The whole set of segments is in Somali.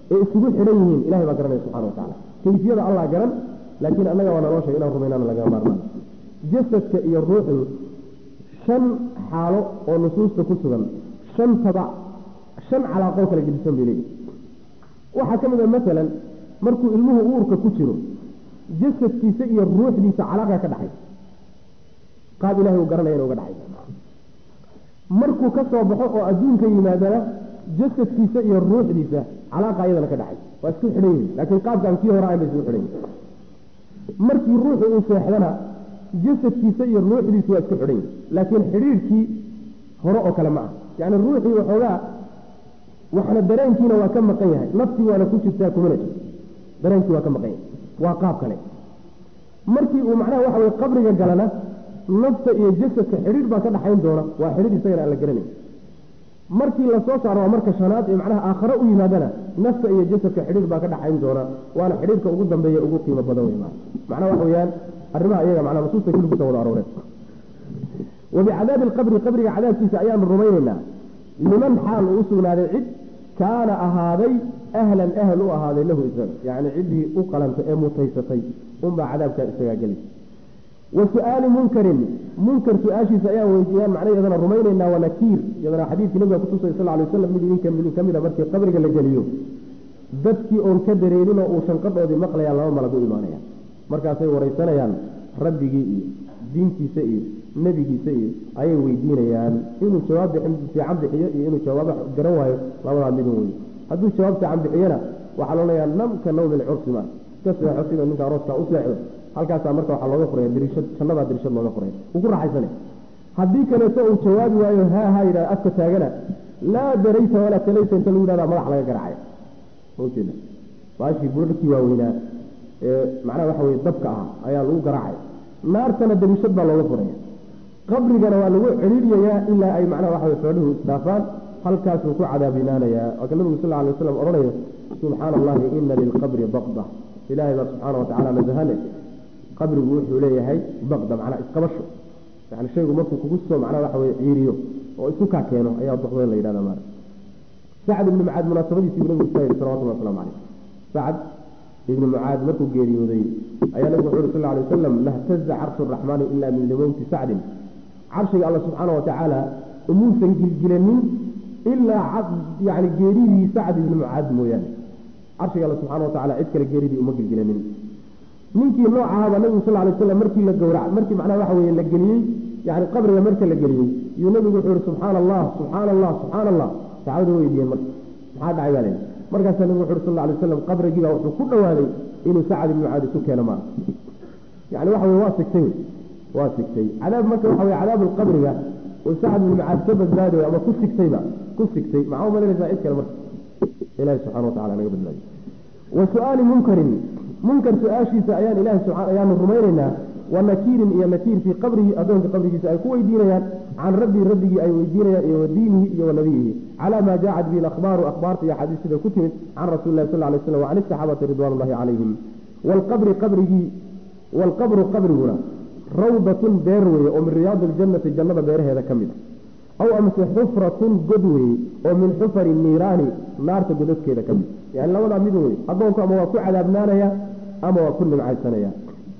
ee isugu xidhan yihiin ilahay baa garanaya subxana wa tacala kayfiyada allah garan laakiin annaga waa naloo sheeg inaan rumaynana lagama maarmaan jasadka iyo ruuxdu shan xaalo oo nusuusta ku sugan shan tabac shan calaaqoo kala gedisan bay leeyihi waxaa ka mid a masalan markuu ilmuhu uurka ku jiro jasadkiisa iyo ruuxdiisa calaaqa ka dhaxay qaab ilahay uu garanaya ina uga dhaxay markuu ka soo baxo oo adduunka yimaadana jasadkiisa iyo ruuxdiisa calaaqa iyadana ka dhaxay waa isku xidhan yihin laakiin qaabkaan kii hore ayn bay isku xidhan yihin markii ruuxu uu seexdana jasadkiisa iyo ruuxdiisu waa isku xidhan yihin laakiin xidhiirkii hore oo kale ma ah yacni ruuxii waxoogaa waxna dareenkiina waa ka maqan yahay naftii waana ku jirtaa kumana jirto dareenkii waa ka maqan yahay waa qaab kale markii uu macnaha waxa weye qabriga galana nafta iyo jasadka xidhiir baa ka dhaxayn doona waa xidhiir isagana aan la garanay markii lasoo saaro waa marka shanaad ee macnaha aakhare u yimaadana nafta iyo jasadka xidhiir baa ka dhaxayn doona waana xidhiirka ugu dambeeya ugu qiimo badan wey macnaha waxa weeyaan arrimaha iyaga macnaha nusuusta kulli kusoo wada arooreen wabicadaabi alqabri qabriga cadaabkiisa ayaanu rumaynaynaa liman xaal uu u sugnaaday cid kaana ahaaday ahlan ahl u ahaaday lahu isaga yacni ciddii u qalanta ee mutaysatay unbaa cadaabkaa isagaa gelaysa wa su-aali munkarin munkar su-aashiisa ayaan weydiiyaan macna iyadana rumaynaynaa waa nakiir iyadana xadiidkii nabiga kutusay sal lay waslam mid idinka idin ka mida markii qabriga la geliyo dadkii oon ka dareerin oo uu shanqadhoodii maqlayaan laba malag u imaanayaan markaasay waraysanayaan rabbigii iyo diintiisa iyo nebigiisa iyo ayay weydiinayaan inuu jawaab fiican bixiyo iyo inuu jawaab garan waayo labadaa midun wey hadduu jawaab fiican bixiyana waxaa loodhanayaa namka nawmi lcursi ma iska seexo sida ninka arooskaa u seexdo halkaasaa marka waxaa looga furaya diriishad jannadaa diriishad looga furaya uu ku raaxaysana haddii kaleeto uu jawaabi waayo haa haa yidhahda afka taagana laa darayta walaa talayta inta lagu yidhahda madax laga garacaya ujeeda baashii buurarkii waaweynaa ee macnaha waxa weye dabka ah ayaa lagu garaacaya naartana dariishad baa looga furaya qabrigana waa lagu celiiriyayaa ilaa ay macnaha waxa weye xooluhu isdhaafaan halkaasuu ku cadaabinaanayaa waaka nabigu sal alay waslam odhanayo subxaana allahi ina lilqabri baqda ilaahay baa subxaana watacala nasahane qabrigu wuxuu leeyahay baqda macnaa isqabasho yani shaygu markuu kugu soo macnaha waxa weye ciiriyo oo isku kaa keeno ayaa baqda la yidhahda maara sacd ibni mucaad munaasabadiisii buu nabigu iska yidhi salawatullah waslamu caleyh sacd ibni mucaad markuu geeriyooday ayaa nabigu wuxu uhi sal alay wasalam lahtaza carshu raxmaani ilaa min limowti sacdin carshiga alla subxaana watacaala umuusan gilgilanin ilaa yani geeridii sacd ibni mucaad mooyaane carshiga alla subxana watacala cid kale geeridii uma gilgilanin ninkii noocahaaba nabigu sal lay slam markii la gowrac markii macnaha waxa weye la geliyey yani qabriga marka la geliyey yuu nabigu wuxuu ihi subxaana allah subxaana allah subxaana allah saxaabadu weydiiyeen marka maxaa dhacay baa leeyahy markaasaa nabigu wuxu uhi sal lay waslam qabrigiibaa wuxuu ku dhowaaday inuu sacd ibni mucaad isu keeno maa yani waxa weye waa sigtay waa sigtay cadaab marka waxa weye cadaabu lqabriga oo sacd ibni mucaad ka badbaadayo ama ku sigtayba ku sigtay maxaa umalanaysaa cid kale marka ilahi subxana watacala naga badbaadiy wa su-aali munkarin munkar su-aashiisa ayaan ilahi ayaanu rumaynaynaa wa nakiirin iyo nakiir fii qabrihi addoonka qabrigiisa ay ku weydiinayaan can rabbii rabbigii ay weydiinayaan iyo wa diinihi iyo wa nabiyihi calaa maa jaacat bihi akhbaaru akhbaarta iyo axaadiis sida ku timid can rasuli lahi sal lay slam wa can isaxaabati ridwan ullahi calayhim waalqabri qabrigii waalqabru qabriguna rawdatun beer weeye oo min riyaadi ljannati jannada beeraheeda ka mid a aw amase xufratun god weeye oo min xufari niiraani naarta godadkeeda ka mid yani labadaa mid wey addoonku ama waa ku cadaabnaanaya ama waa ku nimcaysanaya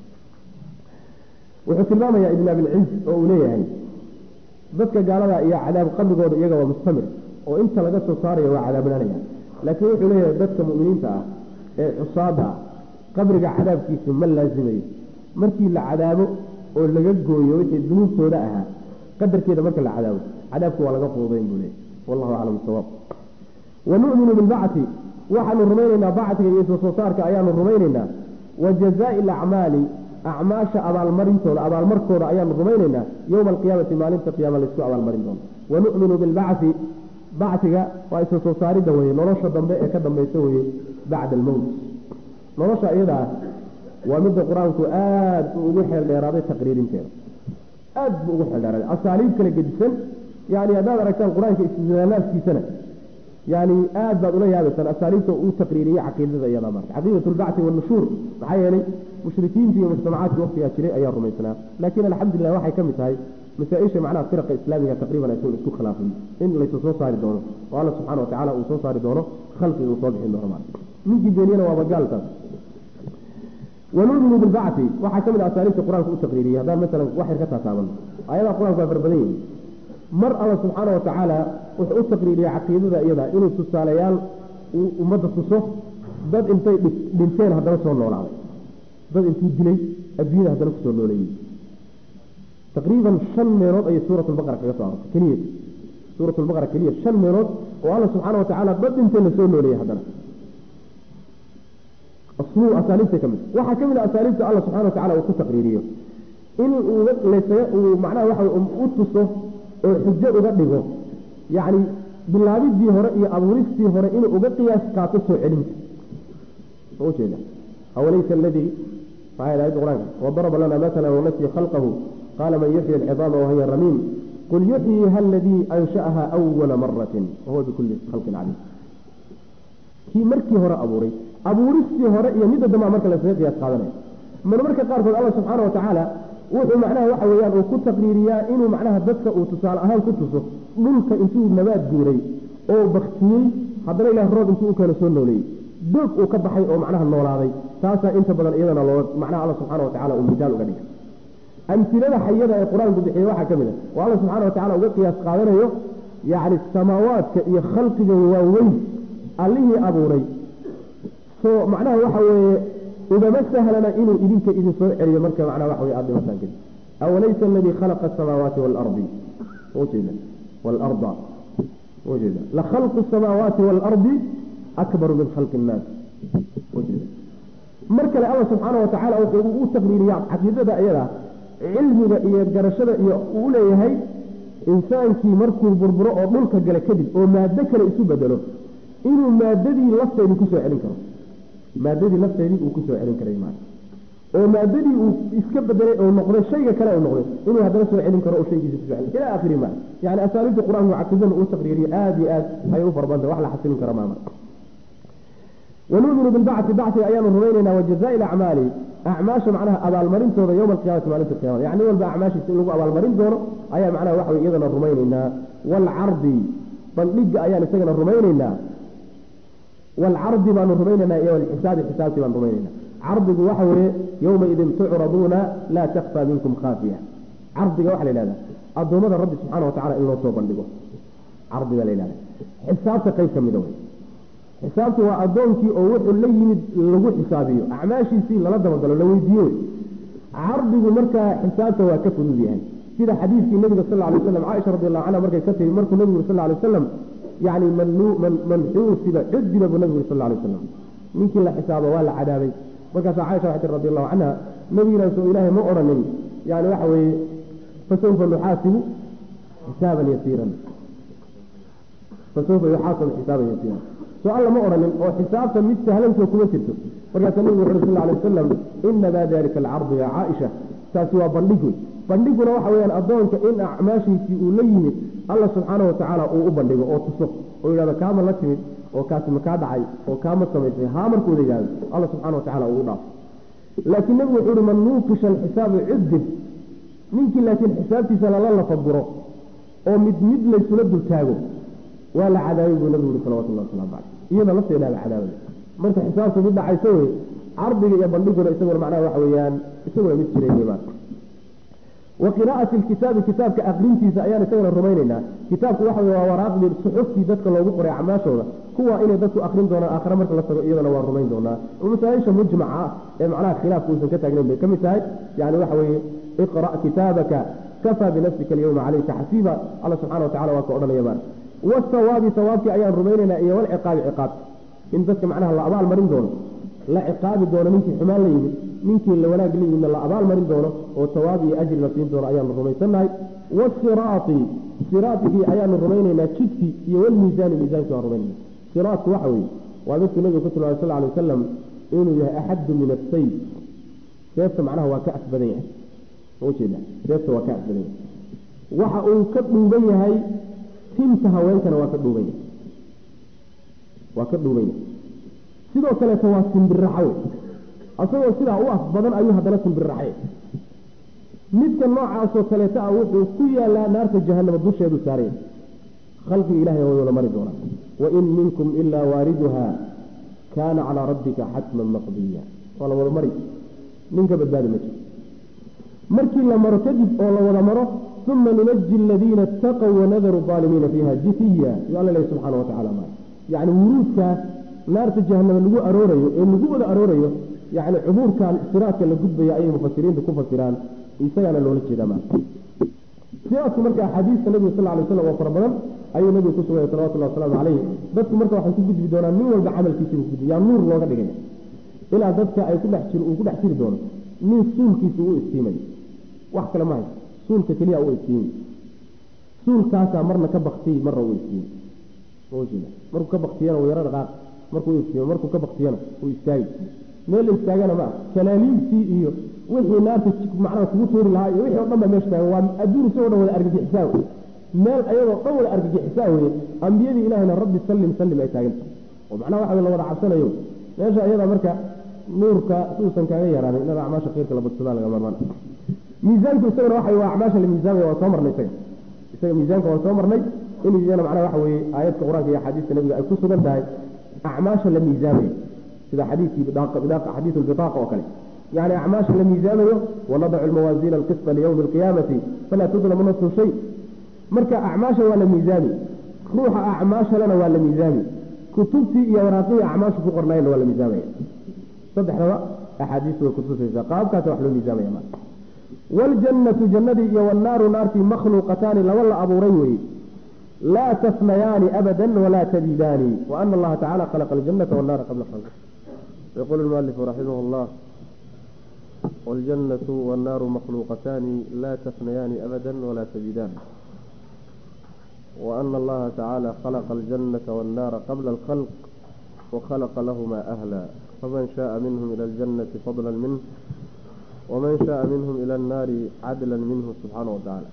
wuxuu tilmaamayaa ibn abilciz oo uu leeyahay dadka gaalada iyo cadaab qabrigooda iyaga waa mustamir oo inta laga soo saarayo waa cadaabnaanaya laakiin wuxuu leeyahay dadka mu'miniinta ah ee cusaada ah qabriga cadaabkiisu ma laazimayo markii la cadaabo oo laga gooyo wixii dunuubtooda ahaa qadarkeeda marka la cadaabo cadaabku waa laga fududayn buu leeyahy wallahu aclam sawaab wa nu'minu bilbacti waxaanu rumaynaynaa bactiga iyo soo saarka ayaanu rumaynaynaa wa jazaa'i alacmaali acmaasha abaalmarintooda abaalmarkooda ayaanu rumaynaynaa yowma alqiyaamati maalinta qiyaama laysku abaalmarin doono wa nu'minu bilbacti bactiga waa isa soo saaridda weye nolosha dambe ee ka dambaysa weye bacda almowt nolosha iyadaa waa midda qur-aanku aad u ugu xeel dheeraaday taqriirinteeda aad buu ugu xeel dheeraaday asaaliib kala gedisan yani haddaad aragtaan qur-aanka istidlaalaadkiisana yani aad baad ula yaabaysaan asaaliibta uu taqriiriyey caqiidada iyada marka caqiidat lbacti wanushuur maxaa yeelay mushrikiintii iyo mujtamacaadkii waktigaa jiray ayaa rumaysnaa laakiin alxamdulilah waxay ka mid tahay masaa-isha macnaha firaqa islaamiga taqriiban aysan isku khilaafin in laysa soo saari doono oo alla subxana watacala uu soo saari doono khalqiga uu soo bixin doono marka ninkii beeniyana waaba gaaltaas wanuuminu bilbacti waxaa ka mid a asaaliibta qur-aanka u taqriiriyey haddaan masalan wax yar ka taataaban ayadaha qur-aanku waa farbadan yihin mar alla subxaana wa tacaala wuxuu u taqriiriyey caqiidada iyada inuu tusaalayaal uu ummadda tuso dad intay dhinteen haddana soo noolaaday dad intuu dilay adduunyada haddana kusoo nooleeyey taqriiban shan meelood ayay suurat lbaqara kaga soo arortay keliya suurat lbaqara keliya shan meelood oo alla subxaana wa tacaala dad dhintay lasoo nooleeyey haddana asaaliibta ka mid waxaa ka mid a asaaliibta alla subxana wa tacala uu ku taqriiriyo in uu macnaha waxa u tuso oo xujo uga dhigo yacni bilaabidii hore iyo abuuristii hore inuu uga qiyaas qaato soo celinta ujeeda awalaysa aladii maxay ayadda qur-aanka wadaraba lana matala wanasiya khalqahu qaala man yuxyi alcidaama wahiya ramiim qul yuxyiha aladii ansha'aha awala maratin wahuwa bikulli khalqin caliim kii markii hore abuuray abuuristii hore iyo midda dambaa marka lasaga qiyaas qaadanaya mar marka qaarkood alla subxaana wa tacaala wuxuu macnaha waxa weeyaan uu ku taqriiriyaa inuu macnaha dadka uu tusaale ahaan ku tuso dhulka intuu nabaad guuray oo baktiyey haddana ilaah roob intuu u keeno soo nooleeyey doog uu ka baxay oo macnaha noolaaday taasaa inta badan iyadana loo macnaha alla subxana wa tacala uu midaal uga dhigay amtilada xayada ee qur-aanku bixiye waxaa ka mid a oo alla subxana wa tacala uga qiyaas qaadanayo yacni samaawaadka iyo khalqiga waaweyn allihii abuuray soo macnaha waxa weeye ugama sahlana inuu idinka idin soo celiyo marka macnaha waxa weye aada dhimataan kadib awalaysa aladii khalaqa asamaawaati waalardi ujeeda waalarda ujeeda lakhalqu asamaawaati waalardi akbaru min khalqi innaas ujeeda mar kale alla subxaana wa tacaala wuxuu u taqriiriya caqiidada iyada cilmiga iyo garashada iyo uu leeyahay insaankii markuu burburo oo dhulka gale kadib oo maado kale isu bedelo inuu maadadii lafteedii kusoo celin karo maadadii lafteedii uu kusoo celin karay maaa oo maadadii uu iska bedelay oo noqday shayga kale uu noqday inuu haddana soo celin karo oo shaygiisa kusoo celin ila akhiri ma yani asaaliibta qur-aanku caqiidada uu taqriiriyo aada iyo aad ayay u farbanta wax la xasilin kara maama wanuuminu bilbacti bacsiga ayaanu rumaynaynaa wajazaa acmaali acmaasha macnaha abaalmarintooda yowma alqiyamati maalinta qiyamada yani walba acmaashiisa in lagu abaalmarin doono ayaa macnaha waxa wey iyadana rumaynaynaa waalcardi bandhiga ayaan isagana rumaynaynaa waalcardi baanu rumaynaynaa iyo walxisaabi xisaabtii baan rumaynaynaa cardigu waxa weeye yowmaidin tucraduuna laa takfaa minkum khaafiya cardiga waxa la yihahda addoommada rabbi subxaana wa tacala in loo soo bandhigo cardi baa la yihahda xisaabta qayb ka mida wey xisaabtu waa addoonkii oo wuxuu la yimid lagu xisaabiyo acmaashiisii lala dabagalo la weydiiyo wey cardigu markaa xisaabta waa ka fudud yahay sida xadiidkii nabiga sal alay waslam caaisha radi allahu canha markay ka tiri markuu nabigu sal alay wasalam yani man xuusiba cudiba buu nabigu sal alay wasalam ninkii la xisaabo waa la cadaabay markaasaa caaisha waxay tiri radi allahu canha nabigiina soo ilaahay ma odhanin yani waxa weeye fasawfa nuxaasibu xisaaban yasiiran fasawfa yuxaasabu xisaaban yasiiran soo alla ma odhanin oo xisaabta mid sahlankoo kuma jirto markaasaa nabigu wuxu uri sal alay wasalam inamaa dalika alcardu yaa caaisha taasi waa bandhig wey bandhiguna waxa weyaan addoonka in acmaashiisii uu la yimid alla subxaana wa tacaala uu u bandhigo oo tuso oo yidhahdo kaama la timid oo kaasi makaa dhacay oo kaama samaysay haa markuuda yidhahdo alla subxana wa tacala uu u dhaafo laakiin nebigu wuxuu uhi man nuuqisha alxisaabu cudib ninkii laakiin xisaabtiisa lala lafaguro oo mid mid laysula dultaago waa la cadaabay buu nabigu uri salawatullahi waslamu caleyh iyada lafteedaa la cadaabay marka xisaabtu mid dhacayso wey cardiga iyo bandhiguna isaguna macnaha waxa weeyaan isaguna mid jiray wey maarka wa qiraa'ati lkitaabi kitaabka aqrintiisa ayaan isaguna rumaynaynaa kitaabku waxa wey waa waraaqdii suxuftii dadka loogu qoray acmaashooda kuwa inay dadku akrin doonaan aakhare marka la tago iyadana waa rumayn doonaa masaaisha mujmaca ah ee macnaha khilaafku uusan ka taagnayn bay ka mid tahay yani waxa weeye iqra' kitaabaka kafaa binafsika alyawma calayka xasiiba alla subxana wa tacala waa ka odhanaya maarka wasawaabi sawaabkii ayaan rumaynaynaa iyo walciqaabi ciqaab in dadka macnaha la abaal marin doono la ciqaabi doono ninkii xumaan la yimid ninkii la wanaag la yimidna la abaal marin doono oo sawaab iyo ajri la siin doono ayaanu rumaysannahay wasiraati siraatkii ayaanu rumaynaynaa jidkii iyo walmiisaani miisaankii waan rumaynayna siraatku waxa weeye waa dadku nabigu ku tilmaamay sal alay wasalam inuu yahay axaddu min asayf seefta macnaha waa ka asbadan yahay ujeeda seefta waa ka asbadan yahay waxa uu ka dhuuban yahay tinta haweenkana waa ka dhuuban yahay waa ka dhuuban yahay sidoo kaleeto waa simbiraxa wey asagoo sidaa u af badan ayuu haddana simbiraxay midka noocaasoo kaleeta ah wuxuu ku yaalaa naarta jahanama dusheedu saaraya khalqiga ilahay way wada mari doonaa wain minkum ilaa waariduha kaana calaa rabbika xatman maqdiya waa la wada mari ninka badbaadi ma jiro markii la maro kadib oo la wada maro uma nunaji aladiina itaqow wanadaru aalimiina fiiha jisiya yo alla lehy subxaana wa tacala ma yacni wuruudkaa naarta jahanama lagu aroorayo ee lagu wada aroorayo yacni cubuurkan siraadka la gudbaya ayay mufasiriinta ku fasiraan isagaana loola jeedaa ma siraadku marka axaadiista nabiga sal lay slam oo fara badan ayuu nabigu ku sugaya salawatullahi wasalaamu caleyh dadku marka waxay ku gudbi doonaan nin walba camalkiisibu gudbi yaa nuur looga dhigaya ilaa dadka ay kudhex jir uu ku dhex jiri doono nin suulkiisa uu istiimay wax kale ma hayso suulka keliya uu istiimi suulkaasaa marna ka baktiy marna uu istiimi markuu ka baktiyana uu yaro dhaqaaq markuu istiimo markuu ka baktiyana uu istaagi meel la istaagana ma ah kalaaliibtii iyo wixii naarta macnaha kugu tuuri lahaa iyo wixii o dhan ba meesha taagan waa adduun isagoo dhan wada argagixisaa wey meel ayadoo dhan wada argagixisaa weye ambiyadii ilahayna rabbi sallim sallim ay taaganta oo macnaha waxa la wada cabsanayo meesha ayada marka nuurka suusan kaaga yaraanin inaad acmaasha khayrka la badsadaa laga marmaan miisaanku isagana waxa waa acmaasha la miisaamaya waa soo marnay isaga isaga miisaanka waa soo marnay in iyana macnaha waxa weeye aayadka qur-aanka iyo axaadiista nabiga ay ku sugan tahay acmaasha la miisaamayo sida xadiidkii xadiidu lbitaaqa oo kale يعني أعماش لم يزامه ونضع الموازين القسط ليوم القيامة فلا تظلم نفس شيء مركا أعماش ولا ميزاني روح أعماش لنا ولا ميزاني كتبتي يا وراقي أعماش فقرنين ولا ميزاني صدح رواء أحاديث وكتب الزقاب كاتوا حلو ميزاني يا والجنة جندي والنار نارتي مخلوقتان لولا أبو ريوي لا تثنيان أبدا ولا تزيدان وأن الله تعالى خلق الجنة والنار قبل خلقه يقول المؤلف رحمه الله والجنة والنار مخلوقتان لا تفنيان أبدا ولا تزيدان وأن الله تعالى خلق الجنة والنار قبل الخلق وخلق لهما أهلا فمن شاء منهم إلى الجنة فضلا منه ومن شاء منهم إلى النار عدلا منه سبحانه وتعالى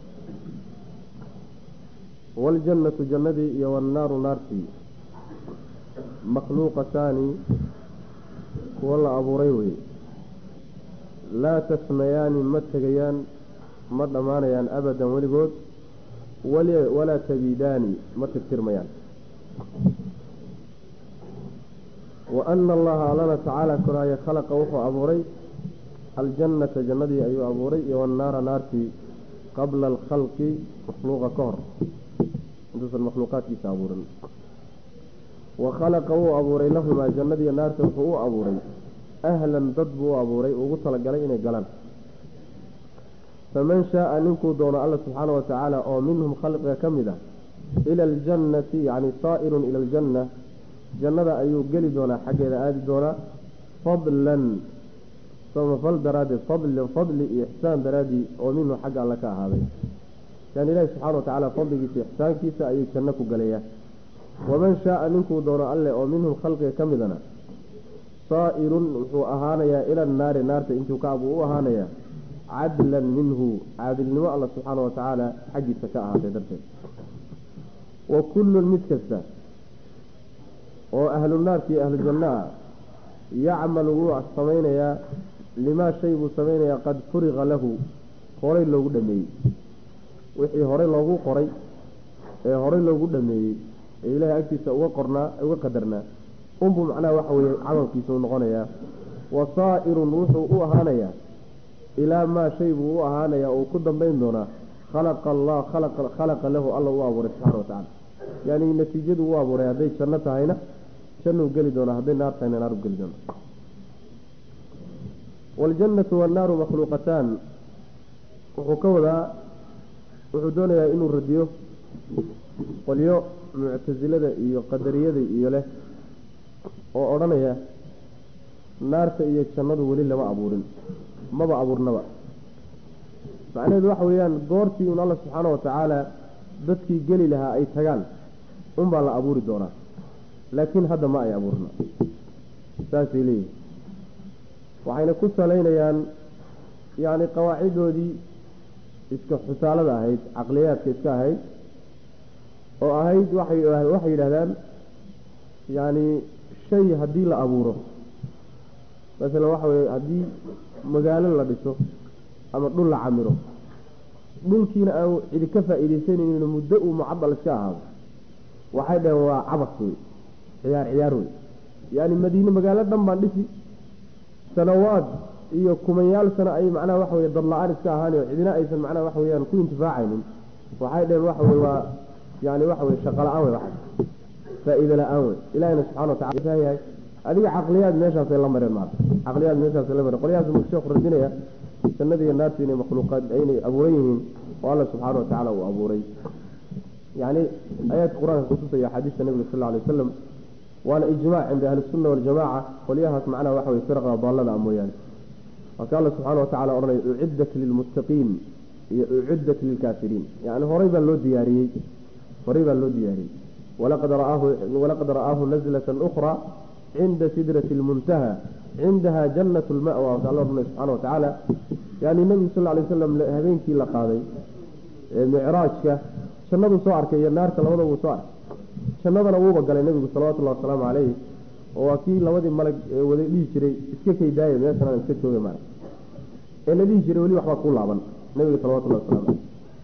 والجنة جندي والنار نارتي مخلوقتان والله أبو ريوي laa tasmayaani ma tegayaan ma dhammaanayaan abadan weligood walaa tabiidaani ma tirtirmayaan wa ana allaha allana tacaala koraaye khalaqa wuxuu abuuray aljannata jannadii ayuu abuuray iyo wannaara naartii qabla alkhalqi makhluuqa ka hor intuusan makhluuqaadkiisa abuurin wa khalaqa wuu abuuray lahumaa jannadiiyo naarta wuxuu u abuuray ahlan dad buu u abuuray ugu talagalay inay galaan faman shaaa ninkuu doono alla subxaana wa tacaala oo minhum khalqiga ka mid ah ila aljannati yacni saa'irun ila aljanna jannada ayuu geli doonaa xaggeeda aadi doonaa fadlan samafal daraaddeed fadlan fadli iyo ixsaan daraaddii oo minhu xagga alle ka ahaaday yani ilaahi subxana wa tacaala fadligiisa ixsaankiisa ayuu janno ku galayaa waman shaaa ninkuu doono alle oo minhum khalqiga ka midana saa'irun wuxuu ahaanayaa ila annaari naarta intuu kaabuu u ahaanayaa cadlan minhu caadilnimo alla subxaana wa tacaala xaggiisa ka ahaatay darteed wa kullun mid kasta oo ahlu naarki iyo ahlu janna ah yacmalu wuu samaynayaa limaa shay buu samaynayaa qad furiqa lahu horay loogu dhameeyey wixii horey loogu qoray ee horey loogu dhameeyey ee ilaahay agtiisa uga qornaa uga qadarnaa unbuu macnaha waxa weeye camalkiisa u noqonayaa wa saa'irun wuxuu u ahaanayaa ilaa maa shay buu u ahaanayaa uu ku dambayn doonaa khalaqa allah khalaqa lahu alla u abuuray subxana wa tacala yani natiijadu u abuuray hadday janno tahayna jannuu geli doonaa hadday naar tahayna naaru geli doonaa waljannatu wannaaru makhluuqataan wuxuu ka wadaa wuxuu doonayaa inuu radiyo qolyo muctasilada iyo qadariyada iyo leh oo odhanaya naarta iyo jannadu weli lama abuurin maba abuurnaba macnaheedu waxa weeyaan goortii un alla subxaana wa tacaala dadkii geli lahaa ay tagaan unbaa la abuuri doonaa laakiin hadda ma ay abuurna saasay leeyihin waxayna ku salaynayaan yacni qawaaciddoodii iska xusaalada ahayd caqliyaadka iska ahayd oo ahayd waxay waxay yidhahdaan yacni shay haddii la abuuro masalan waxa weye haddii magaalo la dhiso ama dhul la camiro dhulkiina aan cidi ka faa'iidaysanaynin muddo uu mucadal iska ahaado waxay dhaheen waa cabas wey ciyaar ciyaar wey yani madiine magaalo dhan baan dhisi sanawaad iyo kumanyaal sano ay macnaha waxa weye dad la-aan iska ahaan oo cidina aysan macnaha waxa weyaan ku intifaacaynin waxay dheheen waxa weye waa yani waxa weye shaqo la-aan wey waxaas faa-iide la-aan wey ilahina subxana watacala yahay adiga caqliyaad meeshaasay la mareen maarta caqliyaad meeshaasay la mareen qolyahaas marka sheekhu radinaya jannada iyo naarta inay makhluuqaad inay abuuran yihiin oo alla subxaana watacaala uu abuuray yani aayaadka qur-aanka kutusaya axaadiista nabiga sal alay wasalam waana ijmac cinda ahli sunna waljamaca qolyahaas macnaha waxa weye firqa daallada mooyaane marka alla subxaana watacala odhanaya uciddat lilmuttaqiin iyo uciddat lilkaafiriin yani horay baa loo diyaariyey horay baa loo diyaariyey walaqad ra'aahu walaqad ra'aahu nazlatan ukhra cinda sidrati lmuntaha cindaha jannat lmawa waka alla odhanay subxana watacaala yani nebigu sal lay wasalam habeenkii la qaaday micraajka jannaduu soo arkay iyo naarta labada wuu soo arkay jannadana wuuba galay nebigu salawatullahi wasalaamu caleyh oo waa kii labadii malag wada dhihi jiray iska kaydaaya meeshanaan iska jooga maara ee la dhihi jiray weli waxbaa kuu laaban nebiga salawatullahi waslamu caleyh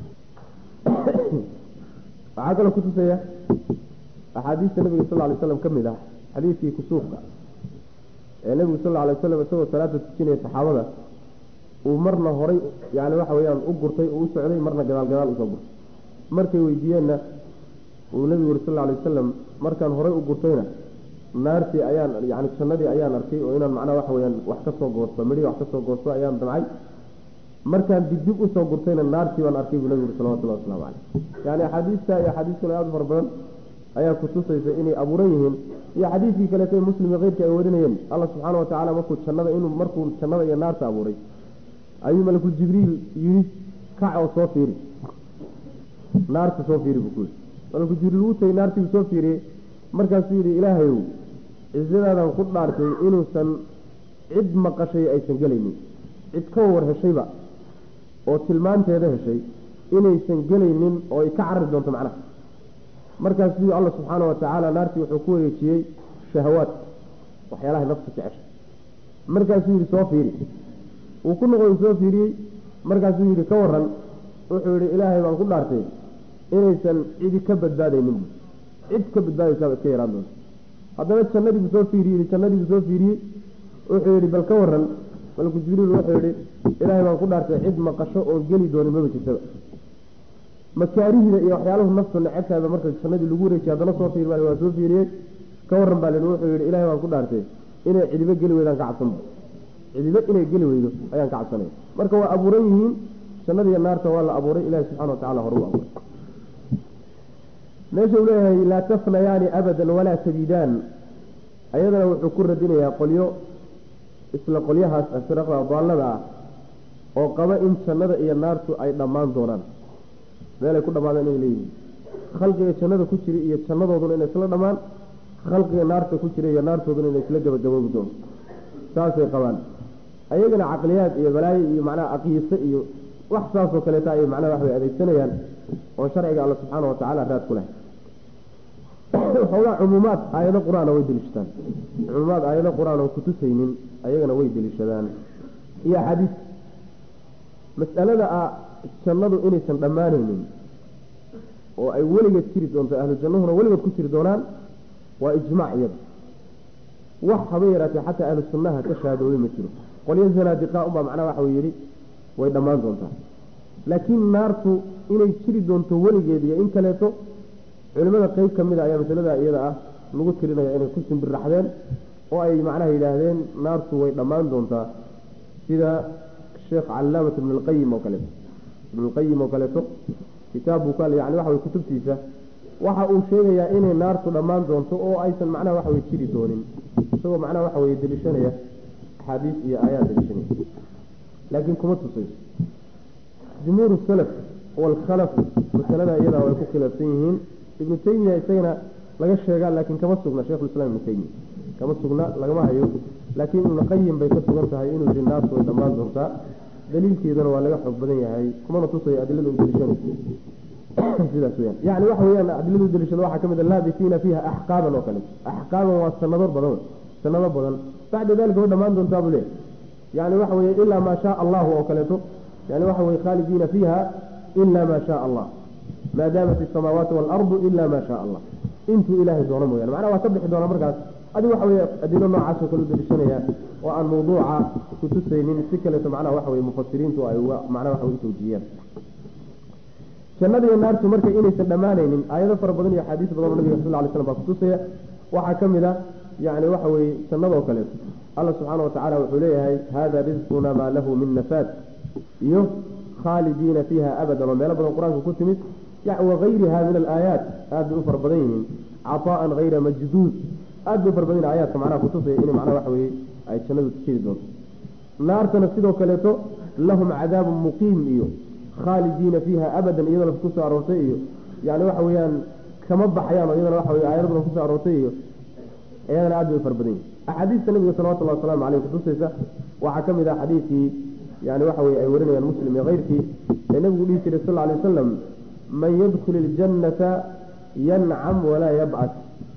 waxaa kaloo kutusaya axaadiista nabiga sal lay slam ka mid ah xadiidkii kusuufka ee nebigu sal alay waslam isagoo salaada tujinaya saxaabada uu marna horay yani waxa weyaan u gurtay oo u socday marna gadaal gadaal usoo gurtay markay weydiiyeenna uu nebigu yuri sal alay wasalam markaan horay u gurtayna naartii ayaan yani jannadii ayaan arkay oo inaan macnaha waxa weyaan wax kasoo goosto midhii wax kasoo goosto ayaan damcay markaan dibdib usoo gurtayna naartii baan arkay buu nebigu yuri salawatullahi waslamu caleyh yani axaadiista iyo axaadiis kale aada fara badan ayaa kutusaysa inay abuuran yihiin iyo xadiidkii kaleeto muslim iyo keyrka ay warinayeen alla subxaana watacaala markuu jannada inuu markuu jannada iyo naarta abuuray ayuu malakul jibriil yidhi kac oo soo fiiri naarta soo fiiri buu ku yidhi malakul jibriil wuu tagay naartiibuu soo fiiriyey markaasuu yidhi ilaahayow cisadaadan ku dhaartay inuusan cid maqashay aysan gelaynin cid ka war heshayba oo tilmaanteeda heshay inaysan gelaynin oo ay ka carari doonto macnaha markaasuu alla subxaana watacaala naartii wuxuu ku wareejiyey shahawaad waxyaalaha nafta jecesha markaasuu yidhi soo fiiri uu ku noqday soo fiiriyey markaasuu yidhi ka waran wuxuu yidhi ilaahay baan ku dhaartay inaysan cidi ka badbaadaynin cid ka badbaadaysaaba iska yaraan doonta haddana jannadiibuu soo fiiriyey jannadiibuu soo fiiriyey wuxuu yidhi bal ka waran malku jibriil wuxuu yidhi ilaahay baan ku dhaartay cid maqasho oon geli doonin maba jirtaba makaarihda iyo waxyaalahu naftu necebtaaba marka jannadii lagu wareejiy haddana soo fiir baa waa soo fiiriyey ka waran baa lihi wuxuu yidhi ilaahay baan ku dhaartay inay cidibo geli weydaan ka cabsanba cidibo inay geli weydo ayaan ka cabsanaya marka waa abuuran yihiin jannada iyo naarta waa la abuuray ilahi subxana watacala hore u abuuray meesha uu leeyahay laa tafnayaani abadan walaa tabidaan ayadana wuxuu ku radinayaa qolyo isla qolyahaas firaqda daallada ah oo qaba in jannada iyo naartu ay dhammaan doonaan meelay ku dhamaadaan inay leeyihiin khalqiga jannada ku jira iyo jannadooduna inay isla dhammaan khalqiga naarta ku jira iyo naartooduna inay isla gabagaboobi doonto saasay qabaan ayagana caqliyaad iyo balaayo iyo macnaha aqiise iyo wax saasoo kaleeta ay macnaha wax way adeegsanayaan oo sharciga alla subxaana watacaala raad ku leh xoogaa cumuumaad aayado qur-aana way deliishadaan cumuumaad aayado qur-aan oo kutusaynin ayagana way deliishadaan iyo axaadiis mas'alada ah jannadu inaysan dhammaanaynin oo ay weligeed jiri doonto ahlu jannahuna weligood ku jiri doonaan waa ijmaac iyada wax haba yaraatee xataa ahlu sunnaha ka shahadoobay ma jiro qolyo zanaadiqa unbaa macnaha waxa yidhi way dhammaan doontaa laakiin naartu inay jiri doonto weligeed iyo in kaleeto culimada qeyb ka mid a ayaa masalada iyada ah lagu tirinaya inay ku simbirraxdeen oo ay macnaha yidhaahdeen naartu way dhammaan doontaa sida sheekh calaamat ibn lqayim oo kaleeto ibnulqayim oo kaleeto kitaab buu ka yani waxa way kutubtiisa waxa uu sheegayaa inay naartu dhammaan doonto oo aysan macnaha waxa way jiri doonin isagoo macnaha waxa weye deliishanaya axaadiis iyo aayaad deliishanaya laakiin kuma tusayso jumhuur salaf waalkhalaf masalada iyadaa way ku khilaafsan yihiin ibnu taymiya isagana laga sheegaa laakiin kama sugna sheikhulislam ibnu taymiya kama sugna lagama hayo laakiin ibnuqayim bay ka sugan tahay inuu yihi naartu way dhammaan doontaa daliilkeeduna waa laga xoog badan yahay kumana tusayo adilada u deliishanayso sidaas weyaan yani waxa weyaan adilada u deliishada waxaa ka mid a laabisiina fiiha axqaaban oo kale axqaaban waa sanado badan sanado badan bacda dalika way dhammaan doontaa buu leeyahy yani waxa weye ilaa maa shaa allahu oo kaleeto yani waxa weye khaalidiina fiiha ila ma shaa allah maa daamat isamaawaati waalardu ila ma shaa allah intuu ilaahay doono mooyane macnaha waa ka bixi doonaa markaas adi waxa weye adilo noocaasoo kale u daliishanaya oo aan mawduuca kutusaynin si kaleeto macnaha waxa weye mufasiriintu ay uga macnaha waxa wey utawjiyeen jannada iyo naartu marka inaysan dhammaanaynin aayado fara badan iyo axaadiis badan oo nabiga sal lla alay slam baa kutusaya waxaa ka mid a yani waxa weye jannadoo kaleeto alla subxaana watacala wuxuu leeyahay hada risquna maa lahu min nafaad iyo khaalidiina fiiha abadan oo meelo badan qur-aanka ku timid wagayriha min alaayaat aad bay u fara badan yihiin caطaa'an hayra majduud aad bay u fara badan yihin aayaadka macnaha kutusaya in macnaha waxa weye ay jannadu jiri doonto naartana sidoo kaleeto lahum cadaabun muqiim iyo khaalidiina fiiha abadan iyadana kusoo aroortay iyo yani waxa weeyaan kama baxayaan oo iyadana waxa weye aayado badan kusoo aroortay iyo iyadana aad bay u fara badan yihin axaadiista nabiga salawatullahi waslamu caleyh kutusaysa waxaa ka mid ah xadiidkii yani waxa weye ay warinayaan muslim iyo keyrkii ee nabigu dhihi jiray sal alay wasalam man yadkul iljannata yancam walaa yabcas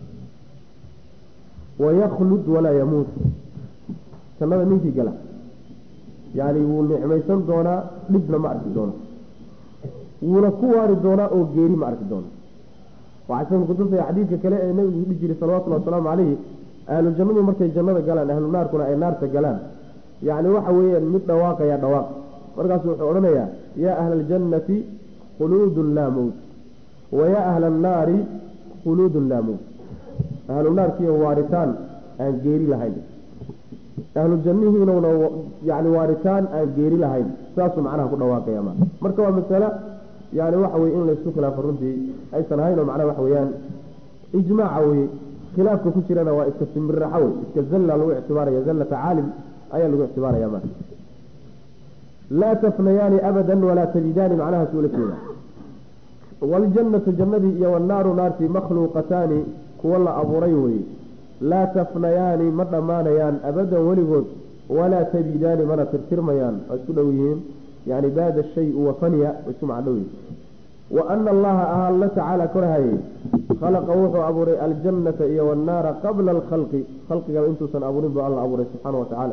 wayaklud walaa yamuut jannada ninkii gala yani wuu nicmaysan doonaa dhibna ma arki doono wuuna ku waari doonaa oo geeri ma arki doono waxaa sida kutusaya xadiidka kale ee nabigu dhihi jiray salawatullahi wasalaamu calayhi ahlu jannadu markay jannada galaan ahlu naarkuna ay naarta galaan yani waxa weeyaan mid dhawaaqaya dhawaaq markaasu wuxuu odhanayaa yaa ahla aljannati khuluudun laa mowt wayaa ahla annaari khuluudun laa mowt ahlu naarkiiyo waaritaan aan geeri lahayn ahlu jannihiinuna yani waaritaan aan geeri lahayn saasuu macnaha ku dhawaaqaya ma marka waa masale yani waxa weye in laysku khilaafo runtii aysan ahayn oo macnaha waxa weeyaan ijmaaca weye khilaafka ku jirana waa iska simirraxo wey iska zalla lagu ictibaaraya zallata caalim ayaa lagu ictibaaraya ma laa tafnayaani abadan walaa tajidaani macnahaas ula jeeda waljannatu jannadii iyo wannaaru naartii makhluuqataani kuwa la abuuray weye laa tafnayaani ma dhammaanayaan abadan weligood walaa tajidaani mana tirtirmayaan waa isku dhow yihiin yani baada shayu wafaniya waa isku macno dhow yihin wa ana allaha aha alla tacaala korahayey khalaqa wuxuu abuuray aljannata iyo wannaara qabla alkhalqi khalqigaba intuusan abuurin buu alla abuuray subxaana wa tacaala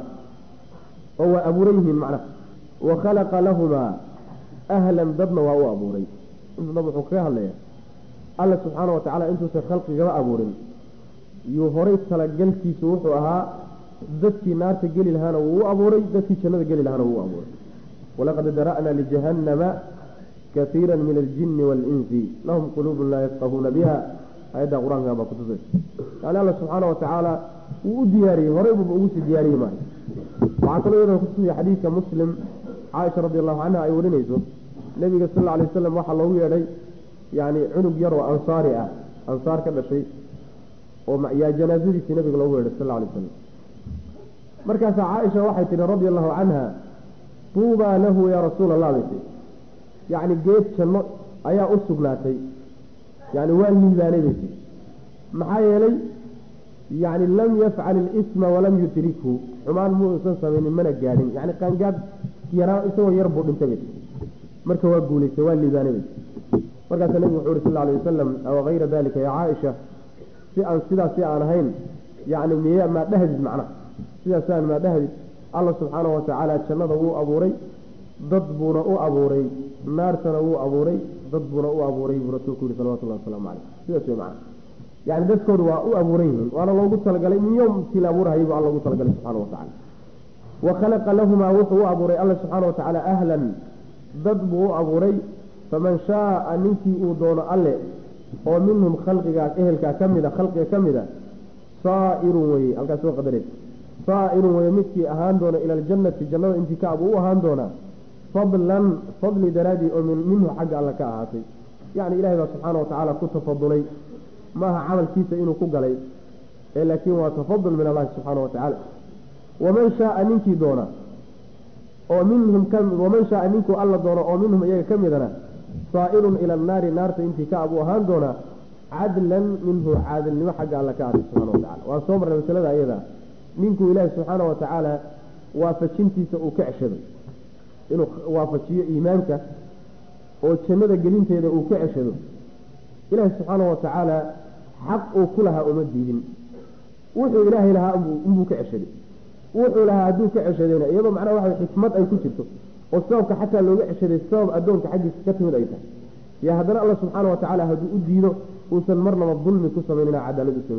oo waa abuuran yihiin macnaha wa khalaqa lahumaa ahlan dadna waa u abuuray inta dab wuxuu kaga hadlaya alla subxaana wa tacala intuusan khalqigaba abuurin yuu horay talagalkiisu wuxuu ahaa dadkii naarta geli lahaana wuu u abuuray dadkii jannada geli lahaana wuu u abuuray walaqad dara'naa lijahannama kaiira min aljini waalinsi lahum quluubun laa yafqahuuna biha ayadda qur-aanka baa kutusay yani alla subxaana wa tacaala wuu u diyaariyey horey buuba ugu sii diyaariyey maayo waxaa kaloo iyadana kutusaya xadiidka muslim caaisha radi allahu canha ay warinayso nebiga sal alla alay wasalam waxaa loogu yeedhay yani cunug yar oo ansaari ah ansaar ka dhashay oo yaa janaasadiisii nabiga loogu yeedhay sal alla alay wasalam markaasaa caaisha waxay tihi radia allahu canha tuubaa lahu yaa rasuula allah bay tii yacni geed janno ayaa u sugnaatay yani waa liibaanay bay tii maxaa yeelay yani lam yafcal ilisma walam yudrikhu xumaan muusan samaynin mana gaadhin yani qaangaad yaraa isagoo yar buu dhintay bay marka waa guulaystay waa liibaanay bay markaasaa nebigu wuxuu uri sal alay wasalam aw hayra dalika ya caaisha si aan sidaas si aan ahayn yani miya maa dhahdid macnaha sidaas si aan maa dhahdid alla subxaana wa tacaala jannada wuu abuuray dad buuna u abuuray naartana wuu abuuray dad buuna u abuuray buu rasuulku yihi salawatullahi wasalaamu caleyh sidaas wey macana yani dadkoodu waa u abuuran yihiin waana loogu talagalay min yomkii la abuurhayay buu alla ugu talagalay subxana wa tacala wa khalaqa lahumaa wuxuu u abuuray alla subxaana wa tacaala ahlan dad buu u abuuray faman shaaa ninkii uu doono alle oo minhum khalqigaas ehelkaa ka mida khalqiga ka mida saairun weye halkaas soo qadare saairun weye midkii ahaan doona ila aljannati jannada intikaab uu u ahaan doonaa fadlan fadli daraadii oo minhu xagga alle ka ahaatay yacni ilahay baa subxaana wa tacaala ku tafadulay maaha camalkiisa inuu ku galay ee laakiin waa tafadul min allahi subxaana wa tacaala waman shaaa ninkii doona oo minhum waman shaaa ninkuu alla doono oo minhum iyaga ka midana saairun ila annaari naarta intii ka abuu ahaan doonaa cadlan minhu caadilnimo xagga alle ka aatay subxana wa tacala waan soo marnay masalada iyada ninkuu ilaahi subxaana wa tacaala waafajintiisa uu ka ceshado inuu waafajiyo iimaanka oo jannada gelinteeda uu ka ceshado ilaahi subxaana wa tacaala xaq uu ku lahaa uma diidin wuxuu ilaahay lahaa inbuu ka ceshaday wuxuu lahaa hadduu ka ceshadayna iyadoo macnaha waxa xikmad ay ku jirto oo sababka xataa looga ceshaday sabab addoonka xaggiisa ka timid ay tahay yaa haddana alla subxaana wa tacaala hadduu u diido uusan marnaba dulmi ku samaynina cadaalad u sameeyey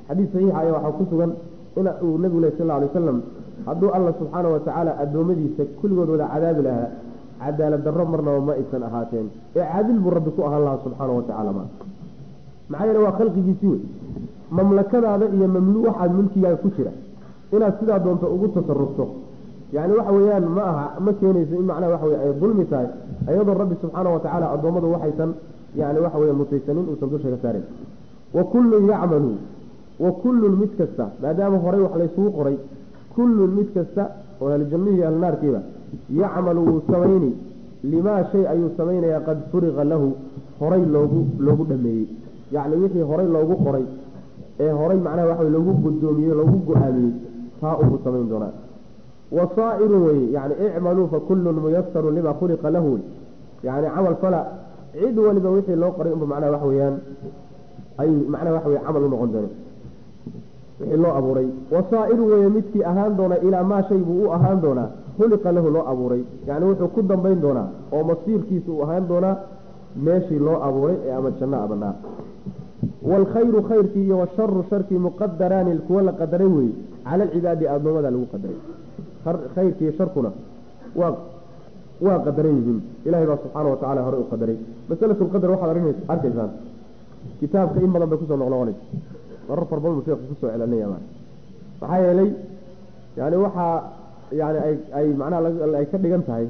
xadiis saxiixa ayaa waxaa ku sugan in uu nebigu leh sal lla alay wasalam hadduu alla subxaana wa tacaala addoommadiisa kulligood wada cadaabi lahaa cadaalad darro marnaba ma aysan ahaateen ee caadil buu rabbi ku ahaan lahaa subxaana wa tacaala ma maxaa yeele waa khalqigiisi wey mamlakadaada iyo mamlu waxaad mulkigaaga ku jira inaad sidaa doonto ugu tasarufto yani waxa weeyaan ma aha ma keenayso in macnaha waxa wey ay dulmi tahay iyadoo rabbi subxaana wa tacaala addoommadu waxaysan yani waxa weya mutaysanin uusan dusha ka saarin wa kullun yacmalu wa kullun mid kasta maadaama horey wax laysugu qoray kullun mid kasta oo ahlujannihi ahlunaarkiiba yacmalu wuu samayni limaa shay ayuu samaynayaa qad furiqa lahu horay loogu loogu dhameeyey yacni wixii horay loogu qoray ee horay macnaha waxa loogu gudoomiyey loogu go-aamiyey taa ubuu samayn doonaa wasaa'irun weye yani icmaluu fa kullun muyasarun lima khuliqa lahu yani camal fala cid waliba wixii loo qoray unba macnaha waxa weeyaan ay macnaha waxa weye camal u noqon doona wixii loo abuuray wasaa'iru weye midkii ahaan doona ilaa maa shay buu u ahaan doonaa khuliqa lahu loo abuuray yani wuxuu ku dambayn doonaa oo masiirkiisa uu ahaan doonaa meeshii loo abuuray ee ama janno abanaa waalkhayru khayrkii iyo washaru sharkii muqadaraani kuwa la qadaray weye cala alcibaadi addoommada lagu qadaray khayrkiiyo sharkuna waa waa qadaran yihiin ilahay baa subxaana watacala horey u qadaray masalatu lqadar waxaad arkaysaan kitaabka in badan bay kusoo noqnoqonaysa marar far badan buu sheekhu kusoo celinaya maxaa yeelay yani waxaa yani ay ay macnaha ay ka dhigan tahay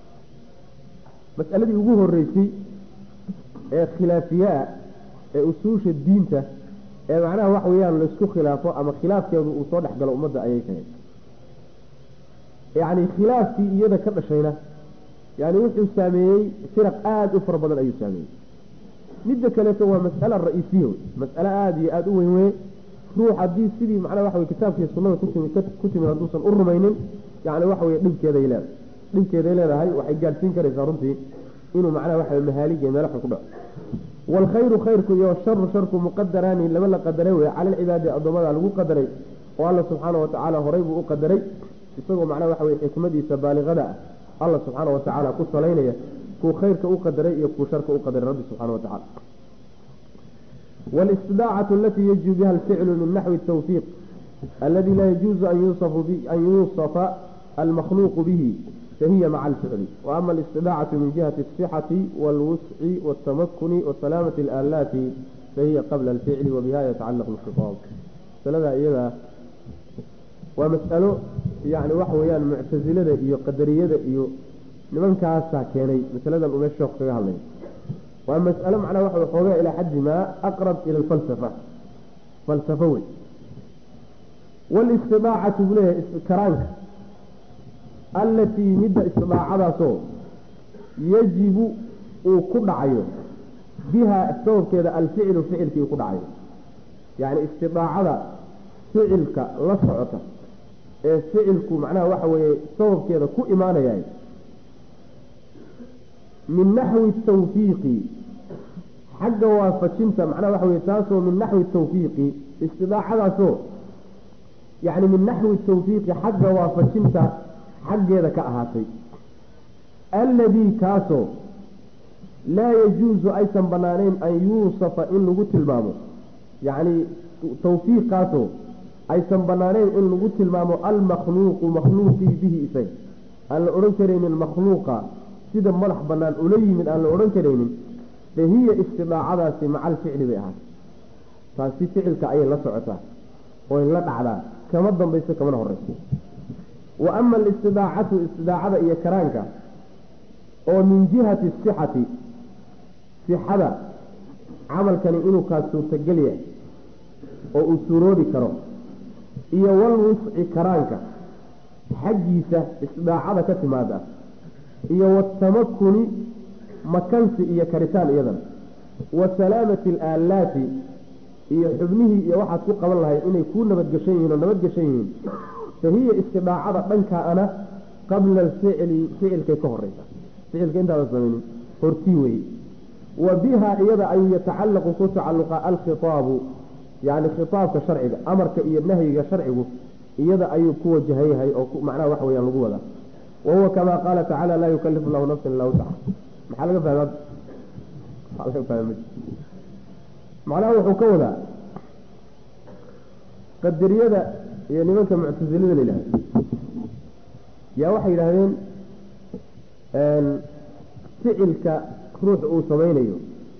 mas'aladii ugu horeysay ee khilaafiyaa ee usuusha diinta ee macnaha waxa weeyaan laisku khilaafo ama khilaafkeedu uu soo dhex galo ummadda ayay kahayd yacni khilaafkii iyada ka dhashayna yani wuxuu saameeyey firaq aada u fara badan ayuu saameeyey midda kaleeto waa mas'ala ra-iisiya wey mas'ale aada iyo aada u weyn weye ruux haddii sidii macnaha waxa wey kitaabkiiyo sunnada kutimi ku timid hadduusan u rumaynin yani waxa weye dhibkeeday leedahay dhibkeeday leedahay waxay gaadhsiin karaysaa runtii inuu macnaha waxa wey mahaalig iyo meelo xun ku dhaco waalkhayru khayrku iyo washaru sharku muqadaraani laba la qadaray wey cala alcibaadi addoommada lagu qadaray oo alla subxaana watacaala horay buu u qadaray isagoo macnaha waxa weye xikmadiisa baaliqada ah alla subxaana watacaala ku salaynaya kuu khayrka u qadaray iyo kuu sharka u qadaray rabbi subxana watacala wاlistidaacatu alati yajibu biha alficlu min naxwi الtawfiiq aladi laa yajuuzu an yuusafa almakhluuqu bihi fahiya maca alficli waama alistidaacatu min jihati الصixati wاlwusci wاtamakuni wasalaamati اlaalaati fahiya qabla alficli wabiha yatacalaqu اlkhitaab masalada iyadaa waa mas'alo yani waxa weeyaan muctasilada iyo qadariyada iyo nimankaasaa keenay masaladan uu meesha sheekhu kaga hadlay waa mas'alo macnaha waxa xoogaa ilaa xaddi maa aqrab ila alfalsafa falsafo wey walistidaacatu buu leeyahay karaanka allatii midda istidaacadaasoo yajibu uu ku dhacayo biha sababkeeda alficlu ficilkii uu ku dhacayo yacni istidaacada ficilka la socota ee ficilku macnaha waxa weeye sababkeeda ku imaanayay min naxwi tawfiiqi xagga waafajinta macnaha waxa weye taasoo min naxwi tawfiiqi istidaacadaasoo yacni min naxwi tawfiiqi xagga waafajinta xaggeeda ka ahaatay alladii kaasoo laa yajuusu aysan banaanayn an yuusafa in lagu tilmaamo yacni tawfiiqaasoo aysan banaanayn in lagu tilmaamo almakhluuqu makhluuqii bihi isaga aan la odhan karaynin makhluuqa sida madax banaan ula yimid aan la odhan karaynin fa hiya istidaacadaasi maca alficli bay ahaatay taasi ficilka ayay la socotaa oy la dhacdaa kama dambayso kamana horeyso wa ama alistidaacatu istidaacada iyo karaanka oo min jihati sixati sixada camalkani inuu kaa suurtagel yahay oo uu suuroobi karo iyo walwusci karaanka xaggiisa istidaacada ka timaada iyo watamakuni makansi iyo karitaan iyadana wa salaamati alaalaati iyo xubnihii iyo waxaad ku qaban lahayd inay kuu nabadgeshan yihiin oo nabadgeshan yihiin fa hiya istidaacada dhankaana qabla alficli ficilkay ka horeysa ficilka intaadan samaynin hortii weye wa biha iyada ayuu yatacallaqu ku tacalluqa alkhitaabu yacni khitaabka sharciga amarka iyo nahyiga sharcigu iyada ayuu ku wajahan yahay oo macnaha wax weyaan lagu wadaa wahuwa kama qaala tacaala laa yukalifu llahu nafsan illa wuscaha maxaa laga fahma maxaa laga fahma macnaha wuxuu ka wadaa qadariyada iyo nimanka muctasilada la yidhahdo yaa waxay yidhaahdeen ficilka ruux uu samaynayo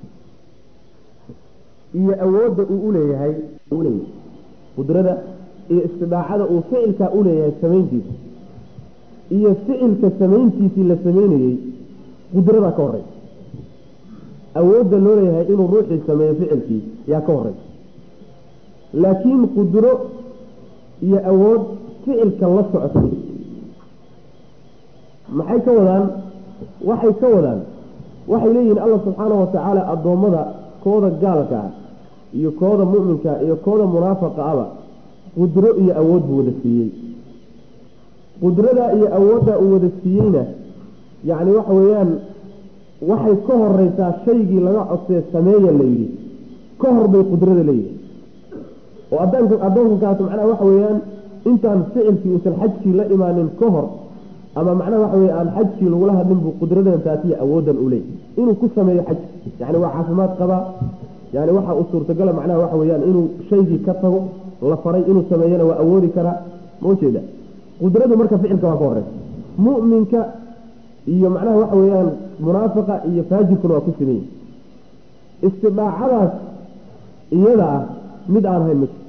iyo awoodda uu uleeyahay uleeyahay qudrada iyo istidaacada uu ficilkaa uleeyahay samayntiisa iyo ficilka samayntiisii la samaynayey qudradaa ka horeysa awoodda loo leeyahay inuu ruuxii sameeyo ficilkii yaa ka horeysa laakiin qudro iyo awood ficilka la socota maxay ka wadaan waxay ka wadaan waxay leeyihiin allah subxaanahu watacaala addoommada kooda gaalka ah iyo kooda mu'minka iyo kooda munaafaqa aba qudro iyo awood buu wada siiyey qudradaa iyo awooddaa uu wada siiyeyna yacni waxa weeyaan waxay ka horeysaa shaygii laga codsee sameeya la yidhi ka hor bay qudrada leeyihin oo adoonka addoonkankaas macnaha waxa weeyaan intaan ficilkii uusan xajkii la imaanin ka hor ama macnaha waxa weye aan xajkii lagula hadlin buu qudradan taasiya awooddan u leeyahy inuu ku sameeyo xaj yani waa caafimaad qabaa yani waxa uu suurtagala macnaha waxa weyaan inuu shaygii ka tago la faray inuu sameeyana waa awoodi karaa ma ujeeda qudradu marka ficilka waa ka horeysa mu'minka iyo macnaha waxa weeyaan munaafiqa iyo faajirkuna waa ku sameeyey istidaacadaas iyada ah mid aan hayn mid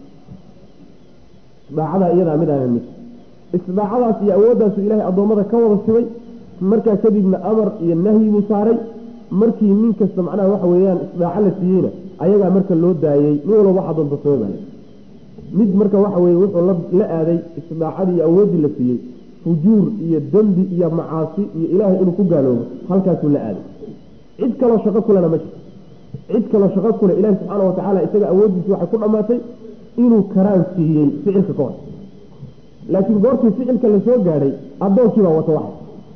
istidaacadaa iyadaa mid aan hayn mid istidaacadaas iyo awooddaasu ilaahay addoommada ka wada sibay markaa kadibna amar iyo nahyi buu saaray markii nin kasta macnaha waxa weeyaan istidaaco la siiyeyna ayagaa marka loo daayey nin walba waxa doonta samey baa mid marka waxa weye wuxuu la aaday istidaacadii iyo awooddii la siiyey fujuur iyo dembi iyo macaasi iyo ilaahay inuu ku gaaloobo halkaasuu la aaday cid kaloo shaqo kulena ma jirto cid kaloo shaqo kule ilahi subxaana watacaala isaga awooddiisi waxay ku dhammaatay inuu karaan siiyey ficilka ka hor laakiin goortii ficilka la soo gaadhay addoonkiibaa wata waxay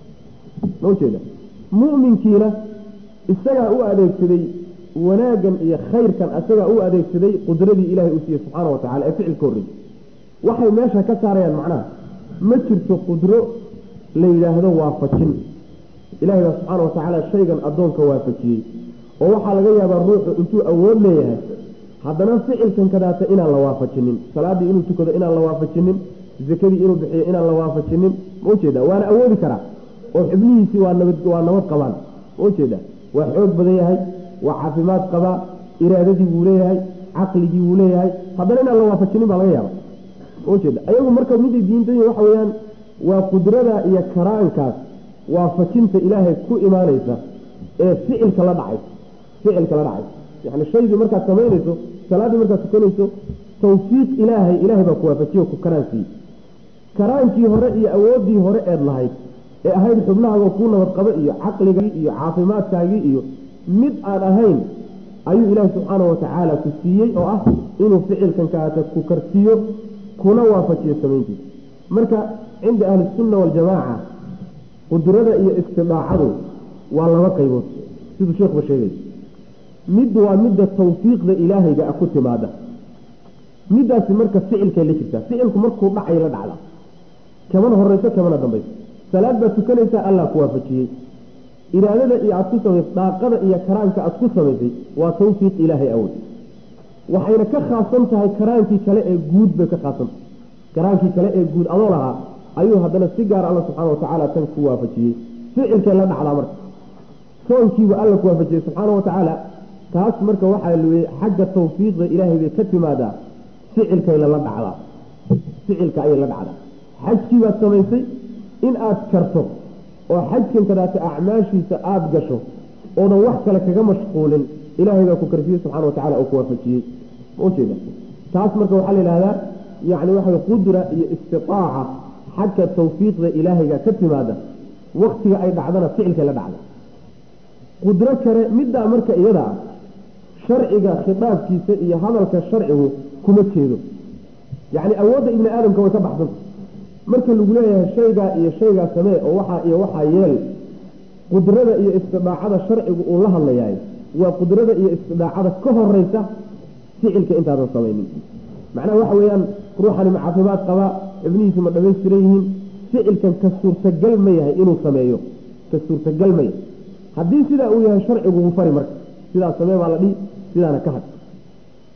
ma ujeeda mu'minkiina isagaa u adeegsaday wanaaggan iyo khayrkan isagaa u adeegsaday qudradii ilaahay uu siiyey subxaana wa tacala ee ficilka horreeyey waxay meesha ka saarayaan macnaha ma jirto qudro la yidhaahdo waafajin ilahay baa subxaana wa tacaala shaygan addoonka waafajiyey oo waxaa laga yaabaa ruuxu intuu awood leeyahay haddana ficilkan kadaata inaan la waafajinin salaaddii inuu tukado inaan la waafajinin zakadii inuu bixiyo inaan la waafajinin ma ujeeda waana awoodi karaa oo xubnihiisii waa nabad waa nabad qabaan ma ujeeda waa xoog badan yahay waa caafimaad qabaa iraadadii wuu leeyahay caqligii wuu leeyahay haddana inaan la waafajinin baa laga yaaba ma ujeeda ayagu marka miday diintayi waxa weeyaan waa qudrada iyo karaankaas waafajinta ilaahay ku imaanaysa ee ficilka la dhacaysa ficilka la dhacaysa yani shaygii markaad samaynayso salaaddii markaad tukanayso tawfiiq ilaahay ilaahay baa ku waafajiyo ku karaansiiyey karaankii hore iyo awooddii hore eed lahayd ee ahayd xubnahaaga kuu nabadqabo iyo caqligii iyo caafimaadkaagii iyo mid aan ahayn ayuu ilaahi subxaana watacaala ku siiyey oo ah inuu ficilkan kaata ku karsiiyo kuna waafajiyo samayntiisa marka cinda ahlisunna waljamaaca qudrada iyo istidaacadu waa laba qaybood siduu sheekhuba sheegay mid waa midda tawfiiqda ilaahayga ku timaada midaasi marka ficilkay la jirtaa ficilku markuu dhacay la dhacda kamana horeyso kamana dambayso salaad baad tukanaysaa allah ku waafajiyey iraadada iyo aad ku samays daaqada iyo karaanka aad ku samaysay waa tawfiiq ilaahay awood waxayna ka khaasan tahay karaankii kale ee guud bay ka khaasantahay karaankii kale ee guud adoo lahaa ayuu haddana si gaar alla subxaana watacaala tan ku waafajiyey ficilkay la dhacdaa marka soonkiiba alla ku waafajiyey subxaana watacaala taas marka waxaa lweye xagga tawfiiqda ilaahay bay ka timaadaa ficilkay lala dhacdaa ficilka ayay la dhacdaa xajkii baad samaysay in aad karto oo xajkan kadaata acmaashiisa aada gasho oodan wax kale kaga mashquulin ilaahay baa ku karsiyey subxana watacala oo ku waafajiyey ma ujeeda taas marka waxaa la yidhahdaa yani waxa qudra iyo istitaaca xagga tawfiiqda ilaahayga ka timaada waktiga ay dhacdana ficilkay la dhacda qudro kale middaa marka iyada ah sharciga khitaabkiisa iyo hadalka sharcigu kuma jeedo yacni awoodda ibni aadamka way ka baxsanta marka lagu leeyahay shaygaa iyo shaygaa samee oo waxaa iyo waxaa yeel qudrada iyo istidaacada sharcigu uu la hadlayaay waa qudrada iyo istidaacada ka horeysa ficilka intaadan samaynin macnaha waxa weeyaan ruuxani ma caafimaad qabaa ibnihiisu ma dhamaystiran yihiin ficilkan ka suurtagal ma yahay inuu sameeyo ka suurtagal ma yahay haddii sidaa uu yahay sharcigu wuu fari marka sidaa samee baa la dhihi sidaana ka had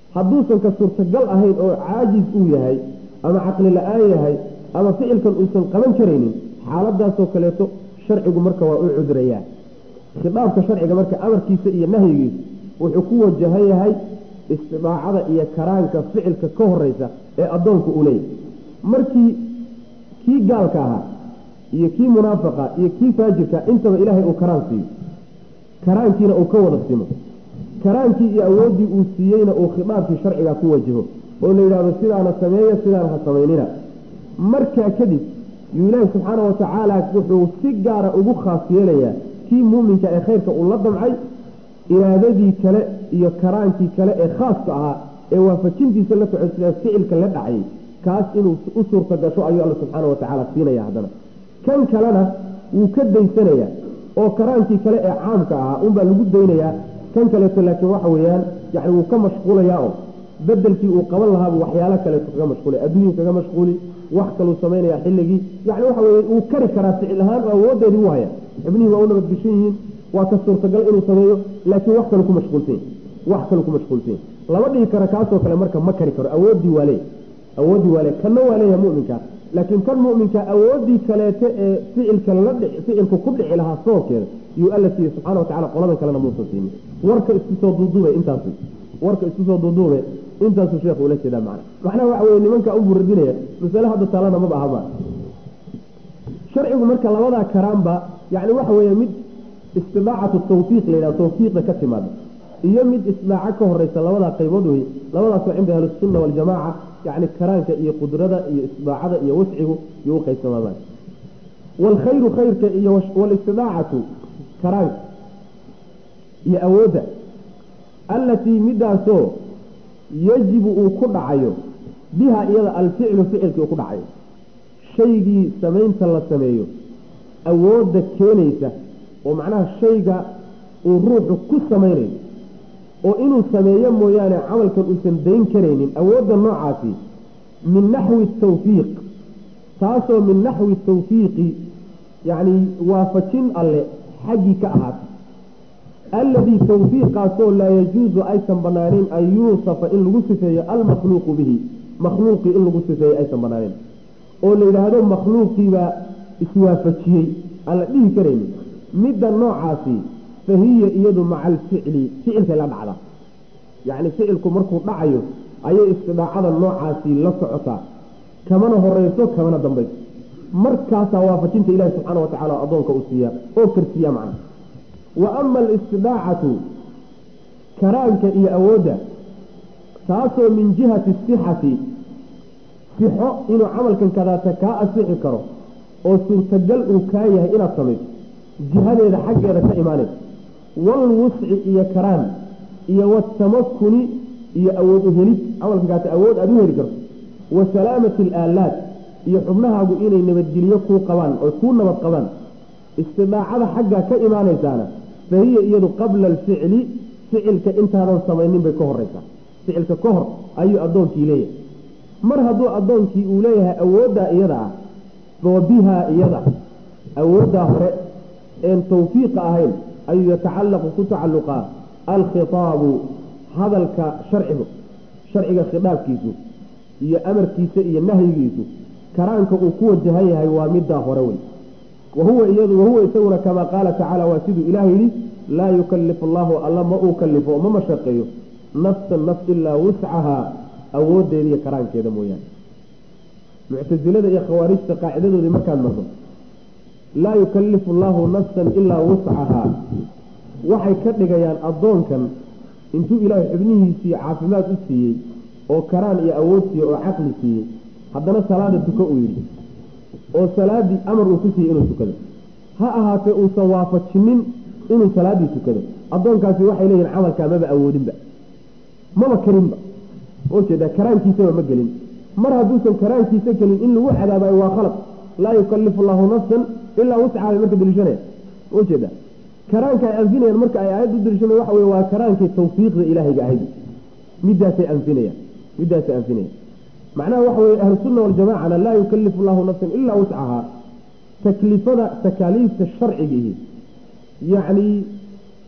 hadduusan ka suurtagal ahayn oo caajis uu yahay ama caqli la-aan yahay ama ficilkan uusan qaban karaynin xaaladaasoo kaleeto sharcigu marka waa u cudrayaa khidaabka sharciga marka amarkiisa iyo nahyigiisa wuxuu ku wajahan yahay istidaacada iyo karaanka ficilka ka horeysa ee addoonku uu leeyahay markii kii gaalka ahaa iyo kii munaafaqa iyo kii faajirka intaba ilaahay uu karaan siiyo karaankiina uu ka wada simo karaankii iyo awooddii uu siiyeyna uu khidaabkii sharciga ku wajaho oo la yidhahdo sidaana sameeya sidaana ha samaynina markaa kadib yuu ilaahi subxaana wa tacaala wuxuu si gaara ugu khaas yeelayaa kii muuminka ee khayrka uu la damcay iraadadii kale iyo karaankii kale ee khaaska ahaa ee waafajintiisa la socodsiyaa ficilka la dhacayay kaas inuu u suurta gasho ayuu alla subxaana wa tacaala siinaya haddana kan kalena wuu ka daysanayaa oo karaankii kale ee caamka ahaa unbaa lagu daynayaa kan kaleeto laakiin waxa weeyaan yani wuu ka mashquulayaa oo bedelkii uu qaban lahaabuu waxyaalo kaleeto kaga mashquulay adduunyuu kaga mashquuli wax kaluu samaynaya xilligii yani waxa weye wuu kari karaa ficil ahaan oo awoodeedii u haya xibnihii waa u nabadgeshan yihiin waa ka suurtagal inuu sameeyo laakiin wax kalu ku mashquulsanya wax kalu ku mashquulsanya lama dhihi karo kaasoo kale marka ma kari karo awooddii waa leey awooddii waa leey kanna waa leeyahay muminka laakiin kan muminka awooddii kaleete ee ficilka la ficilku ku dhici lahaa soonkeeda yuu alla siiyey subxana watacala qoladan kalena muusan siinin warka isku soo duuduube intaas warka isku soo duuduube intaasuu sheekhu ula jeedaa macna macnaha waxa weye nimanka u buradinaya masale hadda taalana maba ahaba sharcigu marka labadaa karaanba yani waxa weeye mid istidaacatu tawfiiq la yidhaha tawfiiqa ka timaada iyo mid isdaaco ka horeysa labadaa qaybood wey labadaasoo cinda ahlisunna waljamaaca yani karaanka iyo qudrada iyo isdaacada iyo wascigu iyo u qaybsamaadaan waalkhayru khayrka iyo walistidaacatu karaanka iyo awoodda allatii midaasoo yajibu uu ku dhacayo biha iyada alficlu ficilkii uu ku dhacayo shaygii samaynta la sameeyo awoodda keenaysa oo macnaha shayga uu ruuxu ku samaynayo oo inuu sameeyo mooyaane camalkan uusan dayn karaynin awoodda noocaasi min naxwi tawfiiq taasoo min naxwi tawfiiqi yacni waafajin alle xaggii ka ahaatay alladii tawfiiqaasoo laa yajuusu aysan banaaneyn an yuusafa in lagu sifeeyo almakhluuqu bihi makhluuqii in lagu sifeeyo aysan banaaneyn oo la yidhaahdo makhluuqiibaa iswaafajiyey aan la dhihi karaynin midda noocaasi fa hiya iyadu maca alficli ficilkay la dhacda yacni ficilku markuu dhacayo ayay istidaacada noocaasi la socotaa kamana horeyso kamana dambayso markaasaa waafajinta ilaahi subxaana wa tacala addoonka uu siiya oo karsiiya macna wa ama alistidaacatu karaanka iyo awoodda taasoo min jihati sixati sixo inuu camalkan kadaata kaa asixi karo oo suurtagal uu kaa yahay inaad samayso jihadeeda xaggeeda ka imaanaysa walwusci iyo karaan iyo watamakuni iyo awood u helid camalkan kaata awood aada u heli karto wa salaamati alaalaad iyo xubnahaagu inay nabadgelyo kuu qabaan oy kuu nabad qabaan istidaacada xaggaa ka imaanaysaana fa hiya iyadu qabla alficli ficilka intaadan samaynin bay ka horeysaa ficilka ka hor ayuu addoonkii leeyahay mar hadduu addoonkii uu leeyahay awooddaa iyada ah fa bihaa iyada awooddaa hore een tawfiiqa ahayn ayuu yatacallaqu ku tacalluqaa alkhitaabu hadalka sharcigu sharciga khitaabkiisu iyo amarkiisa iyo nahyigiisu karaanka uu ku wajahan yahay waa middaa hore wey wahuwa iyadu wahuwa isaguna kamaa qaala tacaala waa siduu ilaah yidhi laa yukalifu allahu alla ma uu kalifo ma mashaqeeyo nafsan naf ilaa wuscahaa awoodeeda iyo karaankeeda mooyaane muctasilada iyo khawaarijta qaacidadoodii markaad mardo laa yukalifu allahu nafsan ilaa wuscahaa waxay ka dhigayaan addoonkan intuu ilaahay xubnihiisii caafimaad u siiyey oo karaan iyo awood siiyey oo caqli siiyey haddana salaada tuko uu yidhi oo salaadii amar uu ku siiyey inuu tukado ha ahaatee uusan waafajinin inuu salaadii tukado addoonkaasi waxay leeyihin camalkaa maba awoodinba maba karinba ujeedaa karaankiisaba ma gelin mar hadduusan karaankiisa gelin in lagu cadaabayo waa khalad laa yukalifu allahu nafsan ilaa wuscaha bay marka daliishanaya ujeeda karaanka ay anfinayaan marka ay aayadda u daliishanaya waxa wey waa karaankii tawfiiqda ilaahayga ahayd midaasay anfinayaan midaasay anfinayaan macnaha waxa weye ahlusunna waljamacana laa yukalifu allahu nafsan ilaa wuscahaa taklifada takaaliifta sharcigiihi yacni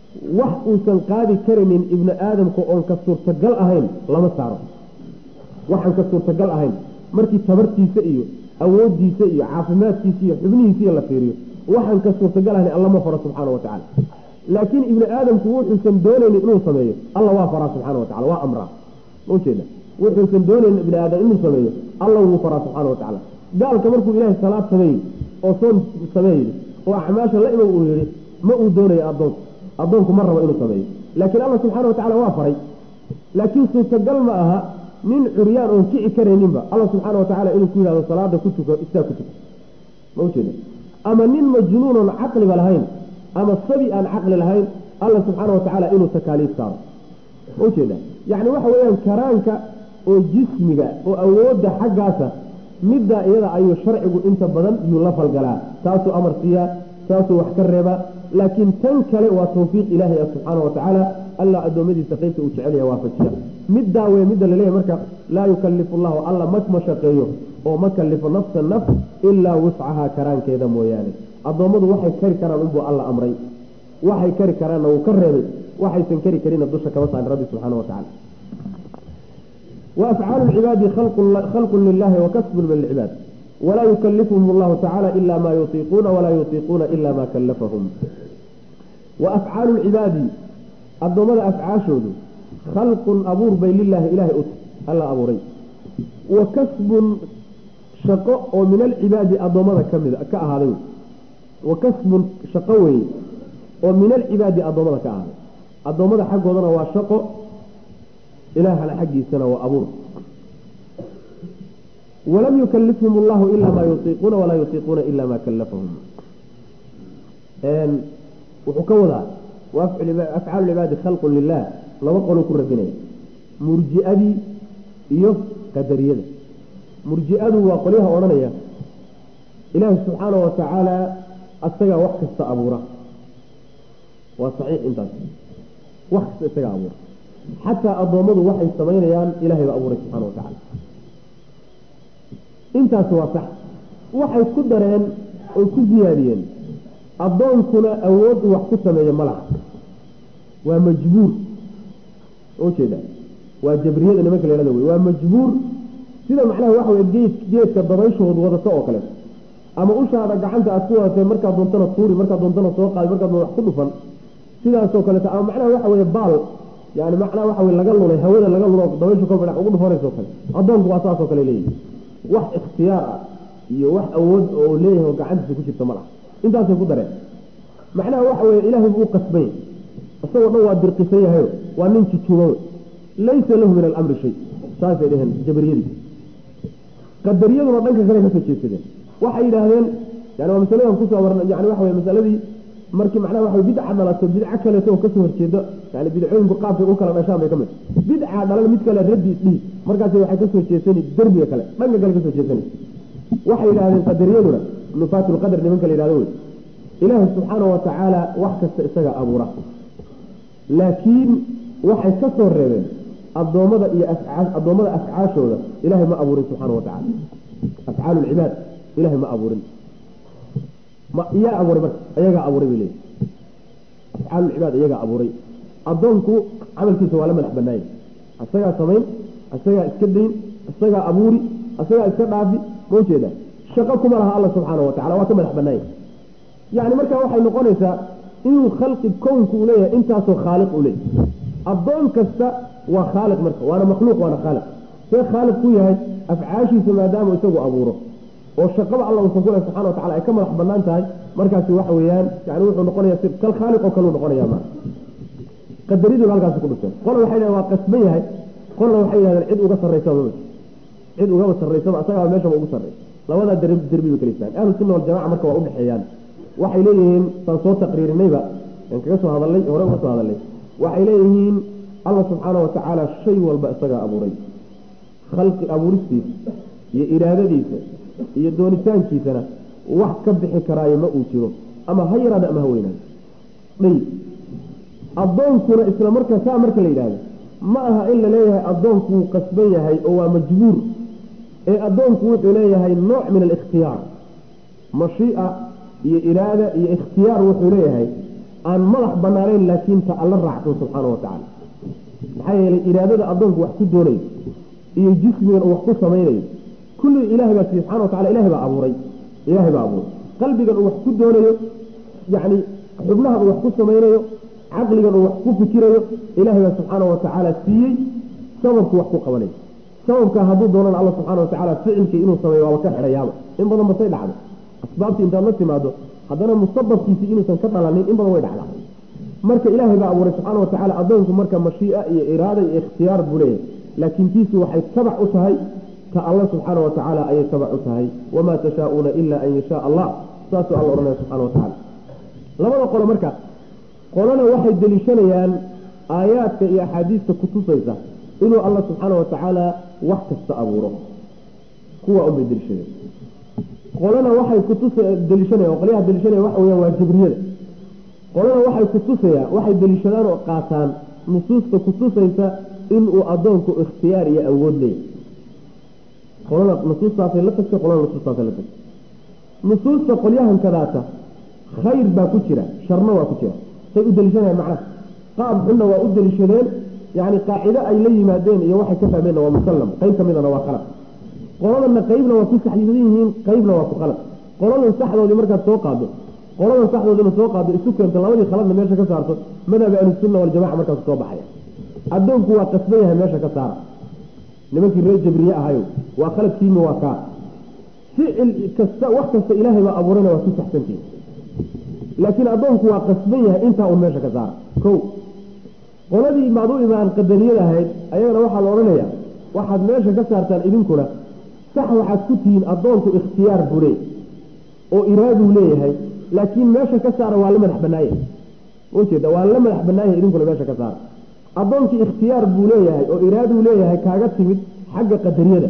wax uusan qaadi karaynin ibnu aadamka oon ka suurtagal ahayn lama saaro waxaan ka suurtagal ahayn markii tabartiisa iyo awoodiisa iyo caafimaadkiisa iyo xubnihiisiiyo la fiiriyo waxaan ka suurtagal ahayn alla ma faro subxaana wa tacala laakiin ibnu aadamku wuxuusan doonaynin inuu sameeyo alla waa faraa subxana wa tacala waa amraa ma ujeeda wuxuusan doonaynin ibni aadam inuu sameeyo alla wuu faraa subxaana wa tacala gaalka markuu ilaahay salaad sameeyey oo soon sameeyey oo acmaasha la imow uu yihi ma uu doonayo addoonku addoonku ma rabo inuu sameeyo laakiin alla subxaana wa tacala waa faray laakiin suurtagal ma aha nin curyaan oon kici karayninba alla subxaana wa tacala inuu ku yidhahdo salaada ku tuko istaa ku tuko ma ujeeda ama nin majnuun oon caqliba lahayn ama sabi aan caqli lahayn alla subxaana wa tacaala inuu takaaliif saaro ma ujeeda yacni waxa weeyaan karaanka oo jismiga oo awoodda xaggaasa middaa iyada ayuu sharcigu inta badan yuu la falgalaa taasuu amar siiyaa taasuu wax ka reebaa laakiin tan kale waa tawfiiq ilaahay ah subxaana wa tacaala alla addoommadiisa qaybta uu jecelaya waafajiya middaa wey midda laleeyahy marka laa yukallifu llahu alla ma shaqeeyo oo ma kallifo nafsa naf ilaa wuscahaa karaankeeda mooyaane addoommadu waxay kari karaan unbuu alla amray waxay kari karaanna wuu ka reebay waxaysan kari karinna dusha kama saarin rabbi subxaana wa tacala وأفعال العباد خلق, خلق لله وكسب من العباد ولا يكلفهم الله تعالى إلا ما يطيقون ولا يطيقون إلا ما كلفهم وأفعال العباد الضمد أفعاشود خلق أبور بين لله إله أت ألا أبوري وكسب شقاء من العباد الضمد كمل كأهذين وكسب شقوي ومن العباد الضمد كأهذين الضمد حق وضنا وشقاء إله على حقي سنة وأبور ولم يكلفهم الله إلا ما يطيقون ولا يطيقون إلا ما كلفهم وحكوذا وأفعال العباد خلق لله لو قالوا كل رجنين مرجئة إيوه قدرية مرجئة وقليها ورنية إله سبحانه وتعالى أستقى وقت استأبوره وصحيح انت وقت استقى أبوره xataa addoommadu waxay samaynayaan ilahay baa abuuray subxana wa tacaala intaasi waa sax waxay ku dareen oy ku siyaadiyeen addoonkuna awood uu wax ku sameeyo ma laha waa majbuur ujeeda waa jabriyada nimanka leelada wey waa majbuur sida macnaha waxa wey geed geedka dabayshood wadato oo kale ama ushaada gacanta aad ku wadatee markaad doontana tuuri markaad doontana soo qaadi markaad wax ku dhufan sidaasoo kaleeto ama macnaha waxa weye baal yani macnaha waxa wey laga lulay hawada laga lulo dabayshu ka bidhax ugu dhufanayso kale addoonku waa saasoo kale leeyahy wax ikhtiyaar ah iyo wax awood oo leeyahay oo gacantiisa ku jirta ma laha intaasay ku dareen macnaha waxa weye ilaahay buu u qasbay isagoo dhan waa dirqisan yahayo waa nin jujuuba wey laysa lahu min alamri shay saasay dheheen jabariyadii qadariyaduna dhanka kale kasoo jeedsadeen waxay yidhaahdeen yani waa masaladan kusoo marna yani waxa wey masaladii markii macnaha waxa bidca dhalato bidco kaleeto oo kasoo horjeedo yani bidcooyinku qaabkay u kala dhashaan bay ka mid bidca dhalan mid kale raddi dhihi markaasi waxay kasoo jeesani derbiga kale dhanka kale kasoo jeesani waxay yidhahdeen qadariyaduna nufaatu lqadar nimanka la yidhahdo wey ilaahi subxaana wa tacaala wax kasta isaga abuura laakiin waxay ka soo reebeen addoommada iyo addoommada afcaashooda ilaahay ma abuurin subxaana wa tacala afcaalu lcibaad ilahay ma abuurin yaa abuuray marka ayagaa abuuray bay leeyihi afcaalucibaad iyagaa abuuray addoonku camalkiisa waa la madax banaayay isagaa samayn isagaa iska dayn isagaa abuuri isagaa iska dhaafi ma ujeeda shaqo kuma laha alla subxaana wa tacala waa ka madax banaaya yani markaa waxay noqonaysaa inuu khalqi kownku uu leeyahay intaasoo khaaliq uu leeyahay addoon kasta waa khaaliq marka waana makhluuq waana khaaliq see khaaliq ku yahay afcaashiisa maadaama isagu abuuro oo shaqaba alla uusan ku leh subxana wa tacala ay ka madax banaan tahay markaasi waxa weeyaan yani wuxuu noqonaya si kal khaaliq oo kaleu noqonaya ma qadariduna halkaasi ku dhufteen qola waxay dhahen waa qasban yahay qolna waxay yidhahdeen cid uga sarraysaba ma cid ugaba sarraysaba asagaaba meeshaba ugu sarray labadaa derbi derbi bay kala istaan ahlu sunna waljamaca marka waa udhexeeyaan waxay leeyihiin saan soo taqriirinayba aan kaga soo hadalnay hore uga soo hadalnay waxay leeyihiin alla subxaana wa tacaala shay walba isagaa abuuray khalqi abuuristiisa iyo iraadadiisa iyo doonitaankiisana wax ka bixi karaayo ma uu jiro ama ha yaraada ama ha weynaado dhay addoonkuna isla markaa saa marka la yidhaahdo ma aha in la leeyahay addoonku wuu qasban yahay oo waa majbuur ee addoonku wuxuu leeyahay nooc min alikhtiyaar mashiica iyo iraada iyo ikhtiyaar wuxuu leeyahay aan madax banaanayn laakiin ta alla raacsan subxaana wa tacaala maxaa yeelay iraadada addoonku wax ku doonayo iyo jismigan uu wax ku samaynayo kulli ilahay baa siiye subxana wa tacala ilahay baa abuuray ilahay baa abuuray qalbigan uu wax ku doonayo yacni xubnahan uu wax ku samaynayo caqligan uu wax ku fikirayo ilahay baa subxaana wa tacaala siiyey sababku wax ku qabanayo sababka hadduu doonana alla subxana wa tacaala ficilkii inuu sameeyo waaba ka xidhayaaba in badan basay dhacdo asbaabtii intaad la timaado haddana musababkiisii inuusan ka dhalanin in badan way dhacdaa marka ilaahay baa abuuray subxaana wa tacala addoonku marka mashii'a iyo iraada iyo ikhtiyaar buu leeyahay laakiin tiisu waxay tabac u tahay ta alla subxaana wa tacaala ayay tabac u tahay wamaa tashaauuna ila an yashaa allah saasuu alla odhanaya subxana wa tacala labada qolo marka qolona waxay deliishanayaan aayaadka iyo axaadiista kutusaysa inuu alla subxaana wa tacaala wax kasta abuuro kuwa unbay deliishadeen qolana waxay kutus deliishanaya qolyaha deliishanaya waxa weyaan waa jibriyada qolana waxay kutusayaan waxay deliishadaan oo qaataan nusuusta kutusaysa inuu addoonku ikhtiyaar iyo awood leeyahy qolana nusuustaasay la tagtay qolana nusuustaasay la tagtay nusuusta qolyahan kadaata khayr baa ku jira sharna waa ku jira say u deliishanayaan macnaha qaab xunna waa u deliishadeen yani qaacido ay la yimaadeen iyo waxay ka fahmeenna waa musallam qayb ka midana waa qalad qoladana qaybna waa ku saxyisan yihiin qaybna waa ku qalad qoladan saxdoodii markaad soo qaado qoladan saxdoodina soo qaado isu keento labadii khaladna meesha ka saarto madhaba ahlusunna waljamaca markaas soo baxaya addoonku waa qasban yahay meesha ka saara nimankii reer jabriye ahayo waa khaladkiima waa kaa ficil kasta wax kasta ilaahay baa abuurayna waa ku saxsantihi laakiin addoonku waa qasban yahay intaa un meesha ka saara ko qoladii maad u imaan qadariyada ahayd ayagana waxaa la odhanaya waxaad meesha ka saartaan idinkuna sax waxaad ku tihiin addoonku ikhtiyaar bule oo iraaduu leeyahay laakiin meesha ka saara waa la madax banaaya ujeeda waa la madax banaaya idinkuna meesha ka saara addoonkii ikhtiyaar buu leeyahay oo iraaduu leeyahay kaaga timid xagga qadariyada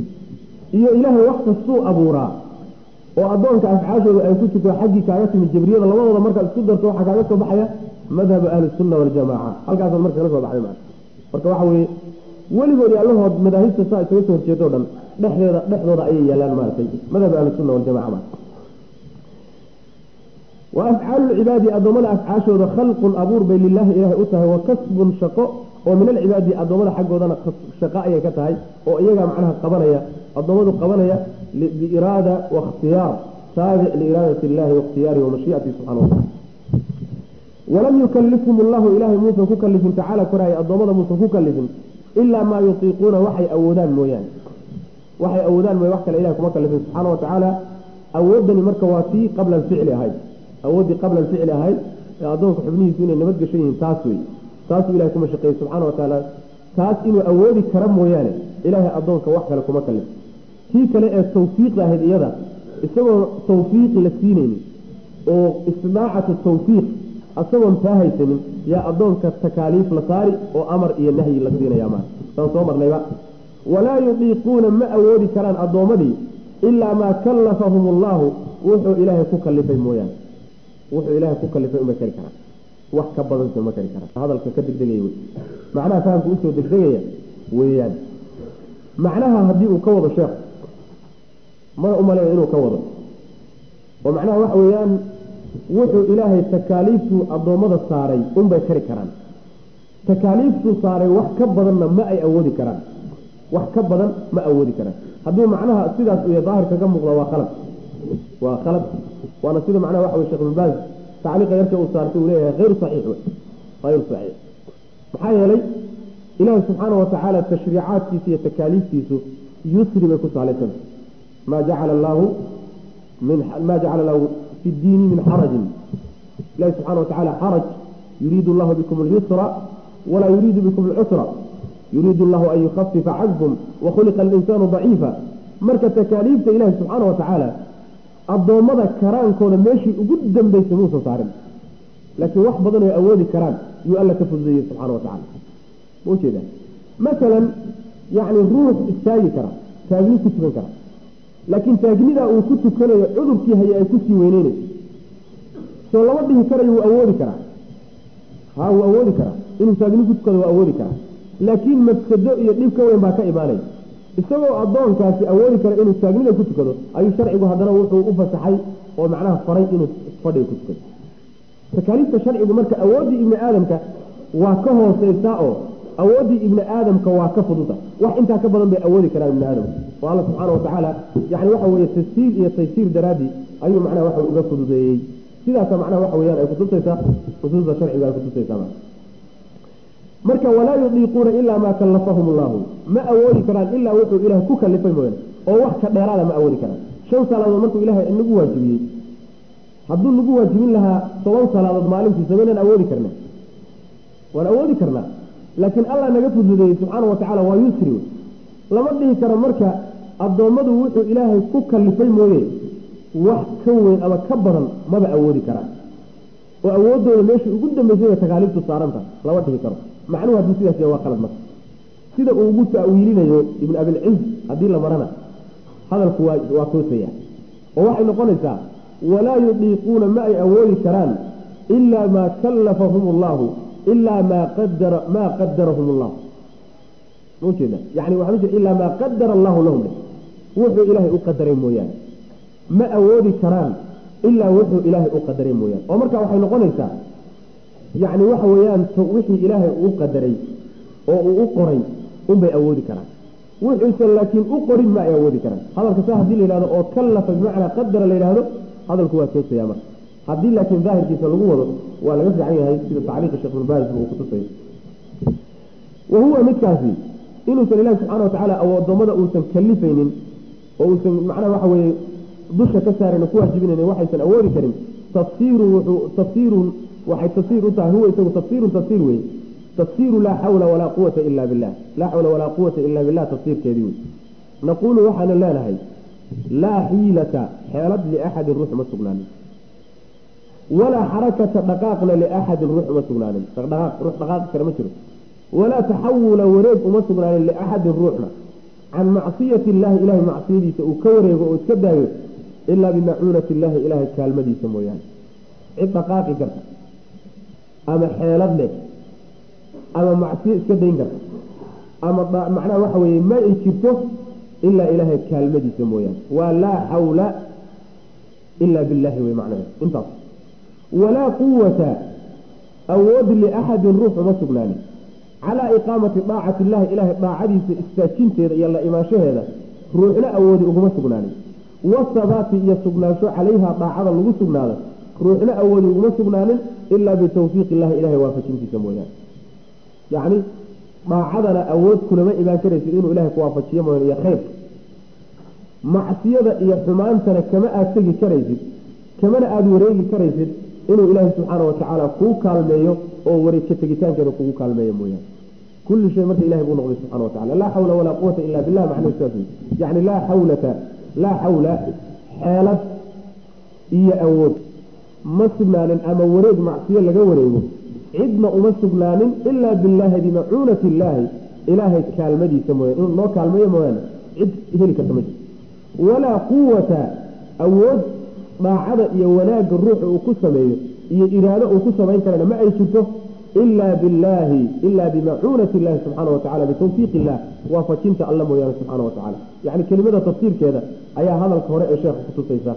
iyo ilaahay wax kastuu abuuraa oo addoonka afcaashooda ay ku jirto xaggii kaaga timid jabriyada labadooda markaad isku darto waxaa kaaga soo baxaya madhabu ahlisunna waljamaaca halkaasaad marka kala soo baxday maa marka waxa weeye weligoodii allahood madaahibta saa isaga soo horjeedo dhan dhexdeeda dhexdooda ayay yaalaan maaragtay madhab ahlisunna waljamaca ma wa afcaalu lcibaadi addoommada afcaashooda khalqun abuur bay lilaahi ilaahay u tahay wa kasbun shaqo oo min alcibaadi addoommada xaggoodana shaqo ayay ka tahay oo iyagaa macnaha qabanaya addoommadu qabanaya biiraada wakhtiyaar taabic liiraadati illahi waاkhtiyaarihi wamashiiatihi subxana wa tacala walam yukalifhum allahu ilaahay muusan ku kalifin tacaala koraaya addoommada muusan ku kalifin ilaa maa yutiiquuna waxay awoodaan mooyaane waxay awoodaan mooye wax kale ilahay kuma kalifin subxaana wa tacaala awoodani marka waa tii qabla alficli ahayd awooddii qabla alficli ahayd ee addoonka xubnihiisu inay nabadgeshan yihiin taas wey taasuu ilahay kuma shaqeeyey subxaana wa tacaala taas inuu awoodi kara mooyaane ilaahay addoonka wax kale kuma kalif tii kale ee tawfiiqda ahayd iyada isagoo tawfiiq la siinaynin oo isnaacatu tawfiiq isagoon taa haysanin yaa addoonka takaaliif la saari oo amar iyo nahyi la siinaya maa saan soo marnayba walaa yudiiquuna ma awoodi karaan addoommadii ilaa maa kallafahum allahu wuxuu ilaahay ku kalifay mooyaane wuxuu ilaahay ku kalifay uma kari karaan wax ka badanse ma kari karaan hadalka ka degdegaya wey macnaha fahamka usoo degdegaya weeyaan macnaha haddii uu ka wado sheekhu mana umaleeya inuu ka wado oo macnaha waxa weeyaan wuxuu ilaahay takaaliiftuu addoommada saaray unbay kari karaan takaaliiftuu saaray wax ka badanna ma ay awoodi karaan wax ka badan ma awoodi karaan hadduu macnaha sidaas iyo daahirka ka muuqda waa khalad waa khalad waana sida macnaha waxa wey shekh ibnbaaz tacliiqa yarka uu saartay uu leeyahay hayru saxiix wey hayru saxiix maxaa yeelay ilaahi subxaana wa tacaala tashriicaadkiisa iyo takaaliiftiisu yusri bay ku saalaysan maa jacala allaahu min maa jacala lahu fi ddiini min xarajin ilahi subxana wa tacala xaraj yuriidu allahu bikum alyusra walaa yuriidu bikum alcusra yuriidu allahu an yukhafifa cankum wakhuliqa alinsaanu daciifa marka takaaliifta ilahi subxaana wa tacaala addoommada karaankooda meeshii ugu dambaysay muusan saarin laakiin wax badan oo awoodi karaan yuu alla ka fududeeyey subxana wa tacala ma ujeeda masalan yacni ruux istaagi kara taagni ku tukan kara laakiin taagnidaa uu ku tukanayo cudurkii haye ay kusii weyneynayso soo lama dhihi karayo wuu awoodi karaa ha wuu awoodi karaa inuu taagni ku tukado waa awoodi karaa laakiin mafsado iyo dhib ka weyn baa ka imaanaya isagoo addoonkaasi awoodi kara inuu taagnida ku tukado ayuu sharcigu haddana wuxuu u fasaxay oo macnaha faray inuu fadhiga ku tukado takaaliifta sharcigu marka awooddii ibni aadamka waa ka hooseysaa oo awooddii ibni aadamka waa ka fududa wax intaa ka badan bay awoodi karaan ibni aadamka oo alla subxaana watacaala yani waxa weeye tasiir iyo taysiir daraadii ayuu macnaha waxa uga fududeeyey sidaasa macnaha waxa weyaan ay kutusaysaa nusuusta sharciga ay kutusaysaa marka walaa yudiiquuna ilaa maa kallafahum allahu ma awoodi karaan ilaa wuxuu ilahay ku kalifay mooyaane oo wax ka dheeraada ma awoodi karaan shan salaadood markuu ilaahay nagu waajibiyey hadduu nagu waajibin lahaa toban salaadood maalintii samaynaan awoodi karna waan awoodi karnaa laakiin allah naga fududeeyey subxaana watacaala waa yusri lama dhihi karo marka addoommadu wuxuu ilaahay ku kalifay mooye wax ka weyn ama ka badan maba awoodi karaan oo awooddooda meeshii ugu dambeysay bay takaaliiftu saaranta lama dhihi karo macnuhu hadduu sidaas yahay waa qalad marka sida uu ugu ta'wiilinayo ibn abilciz haddii la marana hadalku waa waa toosaya oo waxay noqonaysaa walaa yudiiquuna ma ay awoodi karaan ilaa maa kallafahum allahu ilaa maa qadara maa qadarahum allah maujeeda yani waxaan ujeeda ilaa maa qadara allahu lahum wuxuu ilaahay u qadaray mooyaane ma awoodi karaan ilaa wuxuu ilaahay u qadaray mooyaane oo marka waxay noqonaysaa yacni waxa weeyaan wixii ilaahay uu qadaray oo uu u qoray unbay awoodi karaan wuxuusan laakiin u qorin ma ay awoodi karaan hadalka saa hadii la yidhahdo oo kallafa bimacnaa qadara la yidhahdo hadalku waa toosaya marka haddii laakiin daahirkiisa lagu wado waa laga fiican yahay sida tacliiqa sheekh ibnbaas uu kutusayo wa huwa midkaasi inuusan ilahi subxana watacaala addoommada uusan kalifaynin oo uusan macnaha waxa weeye dusha ka saarayn ku waajibinayn waxaysan awoodi karin tafsiirun wuxuu tafsiirun waxay tafsiir u tahay huwa isagu tafsiirun tafsiir wey tafsiiru laa xawla walaa quwata ila billah laa xawla walaa quwata ila billah tafsiirkeedii wey naquulu waxaanu leenahay laa xiilata xeelad liaxadin ruux ma sugnaanin walaa xarakata dhaqaaqna liaxadin ruux uma sugnaanin dhaqdhaqaaq ruux dhaqaaqi kale ma jiro walaa taxawula wareeg uma sugnaanin liaxadin ruuxna can macsiyati illaahi ilahay macsiyadiisa uu ka wareego oo iska daayo ilaa bimacuunati illaahi ilaahay kaalmadiisa mooyaane cid dhaqaaqi karta ama xeelad leh ama macsiyo iska dayn karta ama macnaha waxa weeye ma ay jirto ilaa ilaahay kaalmadiisa mooyaane waa laa xawla ilaa billahi wey macnaheed intaas walaa quwata awood liaxadin ruux uma sugnaanin calaa iqaamati daacati illahi ilaahay daacadiisa istaajinteeda iyo la imaanshaheeda ruuxna awoodi uguma sugnaanin wasabaati iyo sugnaansho calayha daacada lagu sugnaado ruuxna awoodi uguma sugnaanin ilaa bitawfiiq illahi ilahay waafajintiisa mooyaane yacni daacadana awood kulama imaan karaysid inuu ilahay ku waafajiyo mooyaane iyo khayr macsiyada iyo xumaantana kama aad tegi karaysid kamana aada wareegi karaysid inuu ilaahay subxaana watacaala kuu kaalmeeyo oo wareegka tegitaankeeda kugu kaalmeeyo mooyaane kulli shay marka ilahay buu noqday subxana watacala laa xawla walaa quwata ila billah macnuhu sidaas wey yacni laa xawlata laa xawla xeelad iyo awood ma sugnaanin ama wareeg macsiyo laga wareego cidna uma sugnaanin ilaa billaahi bimacuunati illaahi ilaahay kaalmadiisa mooyaane inuu noo kaalmeeyo mooyaane cid heli karta ma jirto walaa quwata awood daacada iyo wanaagga ruuxa uu ku sameeyo iyo iraado uu ku samayn karana ma ay jirto ilaa billaahi ilaa bimacuunati illahi subxaana watacala bitawfiiq illah waafajinta alla mooyaane subxaana watacala yacni kelimada tafsiirkeeda ayaa hadalka hore ee sheekha kutusaysa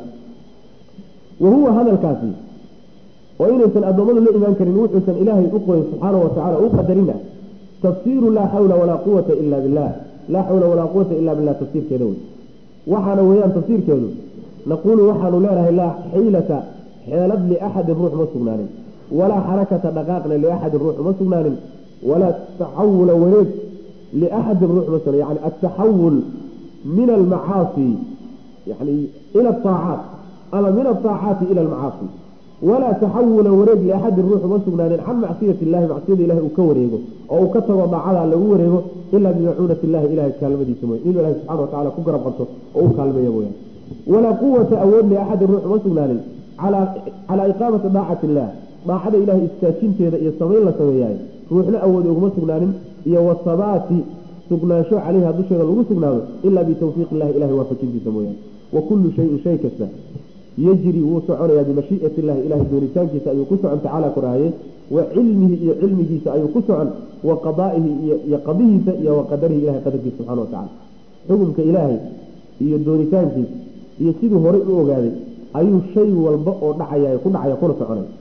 wa huwa hadalkaasi oo inaysan addoommadu la imaan karin wuxuusan ilaahay u qorin subxaana watacala u qadarina tafsiiru laa xawla walaa quwata ila billah laa xawla walaa quwata ila billah tafsiirkeeda wey waxaana weeyaan tafsiirkeedu naquulu waxaanu leenahay laa xiilata xeelad liaxadin ruux ma sugnaanin walaa xarakata dhaqaaqna liaxadin ruux uma sugnaanin walaa taxawula wareeg liaxadin ruux ma sugna yani ataxawul min almacaasi yani ila aacaat ama min aaacaati ila almacaasi walaa taxawula wareeg liaxadin ruux uma sugnaanin can macsiyati illahi macsiyada ilahi uu ka wareego oo uu ka tago daacada lagu wareego ilaa bimacuunati illahi ilahay kaalmadiisa mooya inuu ilahi subxana watacala ku garab qabto oo u kaalmeeya mooyaan walaa quwata awood liaxadin ruux uma sugnaanin calaa iqaamati daacati illah daacada ilahay istaajinteeda iyo samayn la sameeyaay ruuxna awood uguma sugnaanin iyo wasabaati sugnaansho calayha dusheeda lagu sugnaado ilaa bitawfiiq illahi ilahay waafajintiisa mooyaane wa kullu shayin shay kasta yejri wuu soconayaa bimashiiati illahi ilahay doonitaankiisa ayuu ku socon tacaala koraaye wa cilmihi iyo cilmigiisa ayuu ku socon wa qadaa'ihi iyo qadihiisa iyo wa qadarihi ilahay qadarkiisa subxana watacala xukumka ilaahay iyo doonitaankiisa iyo siduu horey u ogaaday ayuu shay walba oo dhacaya ku dhacaya kuna soconay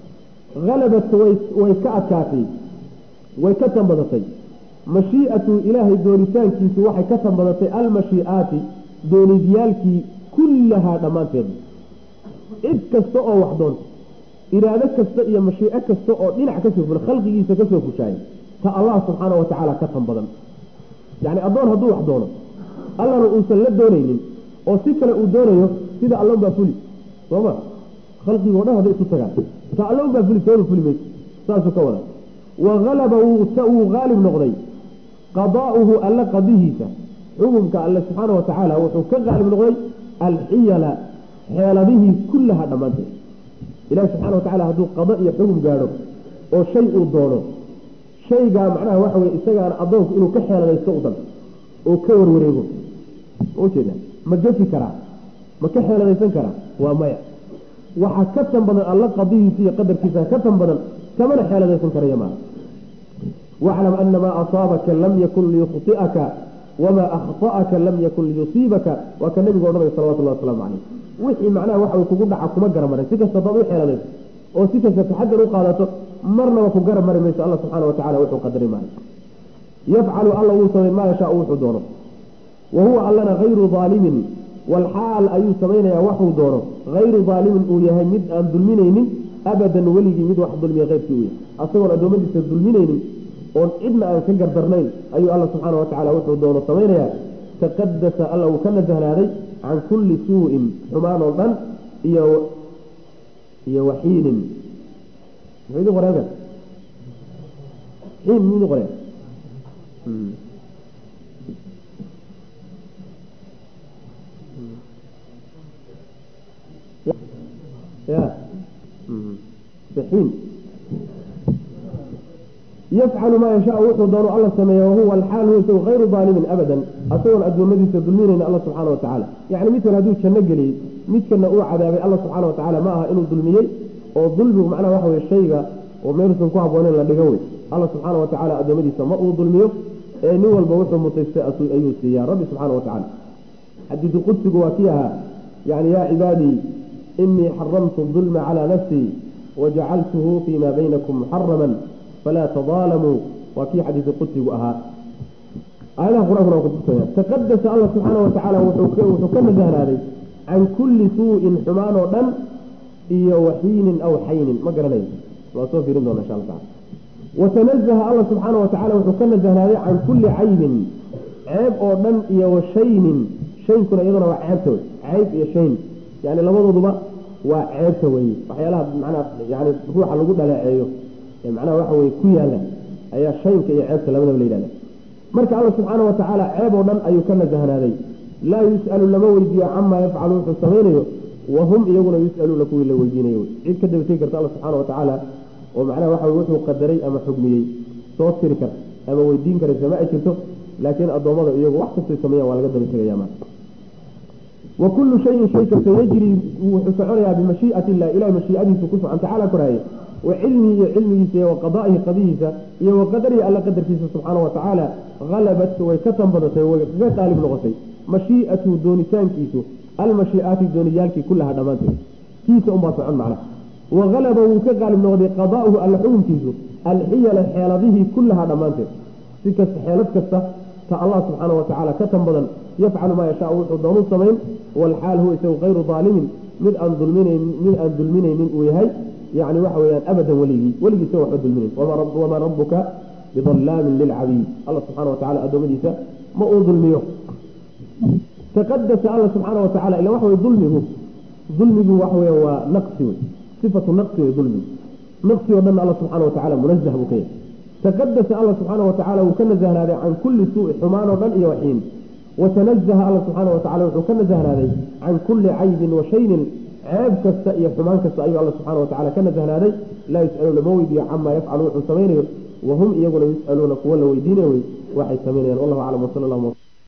halabat way way ka adkaatay way ka tanbadatay mashii'atu ilaahay doonitaankiisu waxay ka tanbadatay almashii'aati doonidyaalkii kullahaa dhammaanteed cid kasta oo wax doonta iraado kasta iyo mashiico kasta oo dhinac kasoo fula khalqigiisa kasoo fushaaya ta allah subxaana wa tacaala ka tan badan yacni addoon hadduu wax doono allana uusan la doonaynin oo si kale uu doonayo sida allon baa fuli sooma khalqigoo dhan hadday isu tagaan ta allon baa fuli tooda fuli mayso saasuu ka wada wa halaba wuu haalib noqday qadaa'uhu alla qadihiisa xukumka alle subxaana wa tacaala wuxuu ka haalib noqday alxiyala xeeladihii kullaha dhammaanteed ilahi subxana wa tacala hadduu qado iyo xugum gaadho oo shay uu doono shaygaa macnaha waxa weye isagaana addoonku inuu ka xeeladaysto u dan oo ka warwareego ujeeda ma gefi karaa ma ka xeeladaysan karaa waa maya waxaa ka tan badan alla qadihiisa iyo qadarkiisa ka tan badan kamana xeeladaysan karaya maa waclam ana maa asaabaka lam yakun liyukhti'aka wamaa akhta'aka lam yakun liyusiibaka waa ka nabigu odhanaya salawatullahi wasalaamu caleyh wixii macnaha waxa kugu dhaca kuma garamarin si kasta daad u xeeladayso oo si kasta taxagar u qaadato marnaba ku garan mari mayso alla subxaana wa tacala wuxuu qadari maayo yafcalu alla wuu samay maa yashaau wuxuu doono wa huwa allana hayru daalimin walxaal ayuu samaynayaa waxuu doono hayru daalimin uu yahay mid aan dulminaynin abadan weligii mid wax dulmiya keyrkii u yahay asagoon addoommadiisa dulminaynin oon cidna aan ka gardarnayn ayuu alla subxaana wa tacala wuxuu doono samaynayaa taqadasa alla uu ka nasahnaaday can kulli suu-in xumaan oo dhan iyo iyo waxiinin muxuu idin qoreen xiin muu idin qoreen ya xiin yafcalu maa yashaau wuxuu doono alla sameeya wahuwa alxaal huwa isagu hayru daalimin abadan asagoon addoomadiisa dulminayna alla subxaana wa tacaala yacni midkan hadduu janno geliyey midkana uu cadaabay alla subxaana wa tacaala ma aha inuu dulmiyey oo dulmigu macnaha waxa weye shayga oo meelusan ku habbooneyn la dhigo wey alla subxaana wa tacaala addoommadiisa ma uu dulmiyo ee nin walba wuxuu mutaystay ayuu siiyaa rabbi subxaana wa tacala xadiidu qudsigu waa kii ahaa yani yaa cibaadii inii xaramtu dulma calaa nafsii wajacaltuhu fii ma baynakum muxaraman falaa tadaalamuu waa kii xadiidu qudsigu ahaa aayadaha qur-aankuna waa kutusaya taqadasa allah subxaana wa tacaala wuxuu ka nasahnaaday can kulli suu-in xumaan oo dhan iyo waxiinin aw xaynin ma garanayo waa soo fiirin doona insha alla tacala watanazaha alla subxaana wa tacala wuxuu ka nasahnaaday can kulli caybin ceeb oo dhan iyo washaynin shaynkuna iyaduna waa ceebta wey cayb iyo shayn yani labadooduba waa ceebta weye waxyaalaha macnaha yani ruuxa lagu dhaleeceeyo ee macnaha waxa weye ku yaala ayaa shaynka iyo ceebta labadaba la yidhahda marka alla subxaana wa tacaala ceeb oo dhan ayuu ka nasahnaaday laa yus'alu lama weydiiyo camaa yafcalu wuxuu samaynayo wahum iyaguna yus'aluuna kuwii la weydiinayo cid ka dabategi karta alla subxaana wa tacaala oo macnaha waxa wuxuu qadaray ama xugmiyey soo tiri karta ama weydiin karaysa ma ay jirto laakiin addoommada iyagu wax kastay sameeyaan waa laga daba tegaya ma wa kullu shayin shay kasta yajri wuxuu soconayaa bimashii'ati illah ilahay mashiicadiisu ku socon tacaala koraaye wa cilmihi iyo cilmigiisa iyo wa qadaa'ihi qadihiisa iyo wa qadarihi alla qadarkiisa subxaana wa tacaala halabat way ka tanbadatay way kaga qaalib noqotay mashii'atu doonitaankiisu almashii'aati dooniyaalkii kullaha dhammaanteed kiisa unbaa socon macnaha wa halaba wuu ka qaalib noqday qadaa'uhu alla xukunkiisu alxiyala xeeladihii kullaha dhammaanteed si kasta xeelad kasta ta allah subxaana wa tacaala ka tan badan yafcalu maa yashaau wuxuu doonu samayn walxaal huwa isagu hayru daalimin mid aan dulminayn mid aan dulminaynin uu yahay yani waxa weyaan abadan weligii weligiisa waxba dulminayn wamaa rabuka bidallaamin lilcabiid alla subxana wa tacala addoommadiisa ma uu dulmiyo taqadasa alla subxaana wa tacala ila waxa wey dulmigu dulmigu waxa weya waa naqsi wey sifatu naqsi wey dulmigu naqsi oo dhan alla subxaana wa tacala munazah buu ka yahay taqadasa alla subxaana wa tacala wuu ka nasahnaaday can kulli suui xumaan oo dhan iyo waxiin watanazaha alla subxaana wa tacala wuxuu ka nasahnaaday can kulli caybin wa shaynin ceeb kasta iyo xumaan kasta ayuu alla subxana wa tacala ka nasahnaaday laa yus'alu lama weydiiyo camaa yafcalu wuxuu samaynayo wahum iyaguna yus'aluuna kuwa la weydiinaya wey waxay samaynayaan wallahu aclam wasala allahuma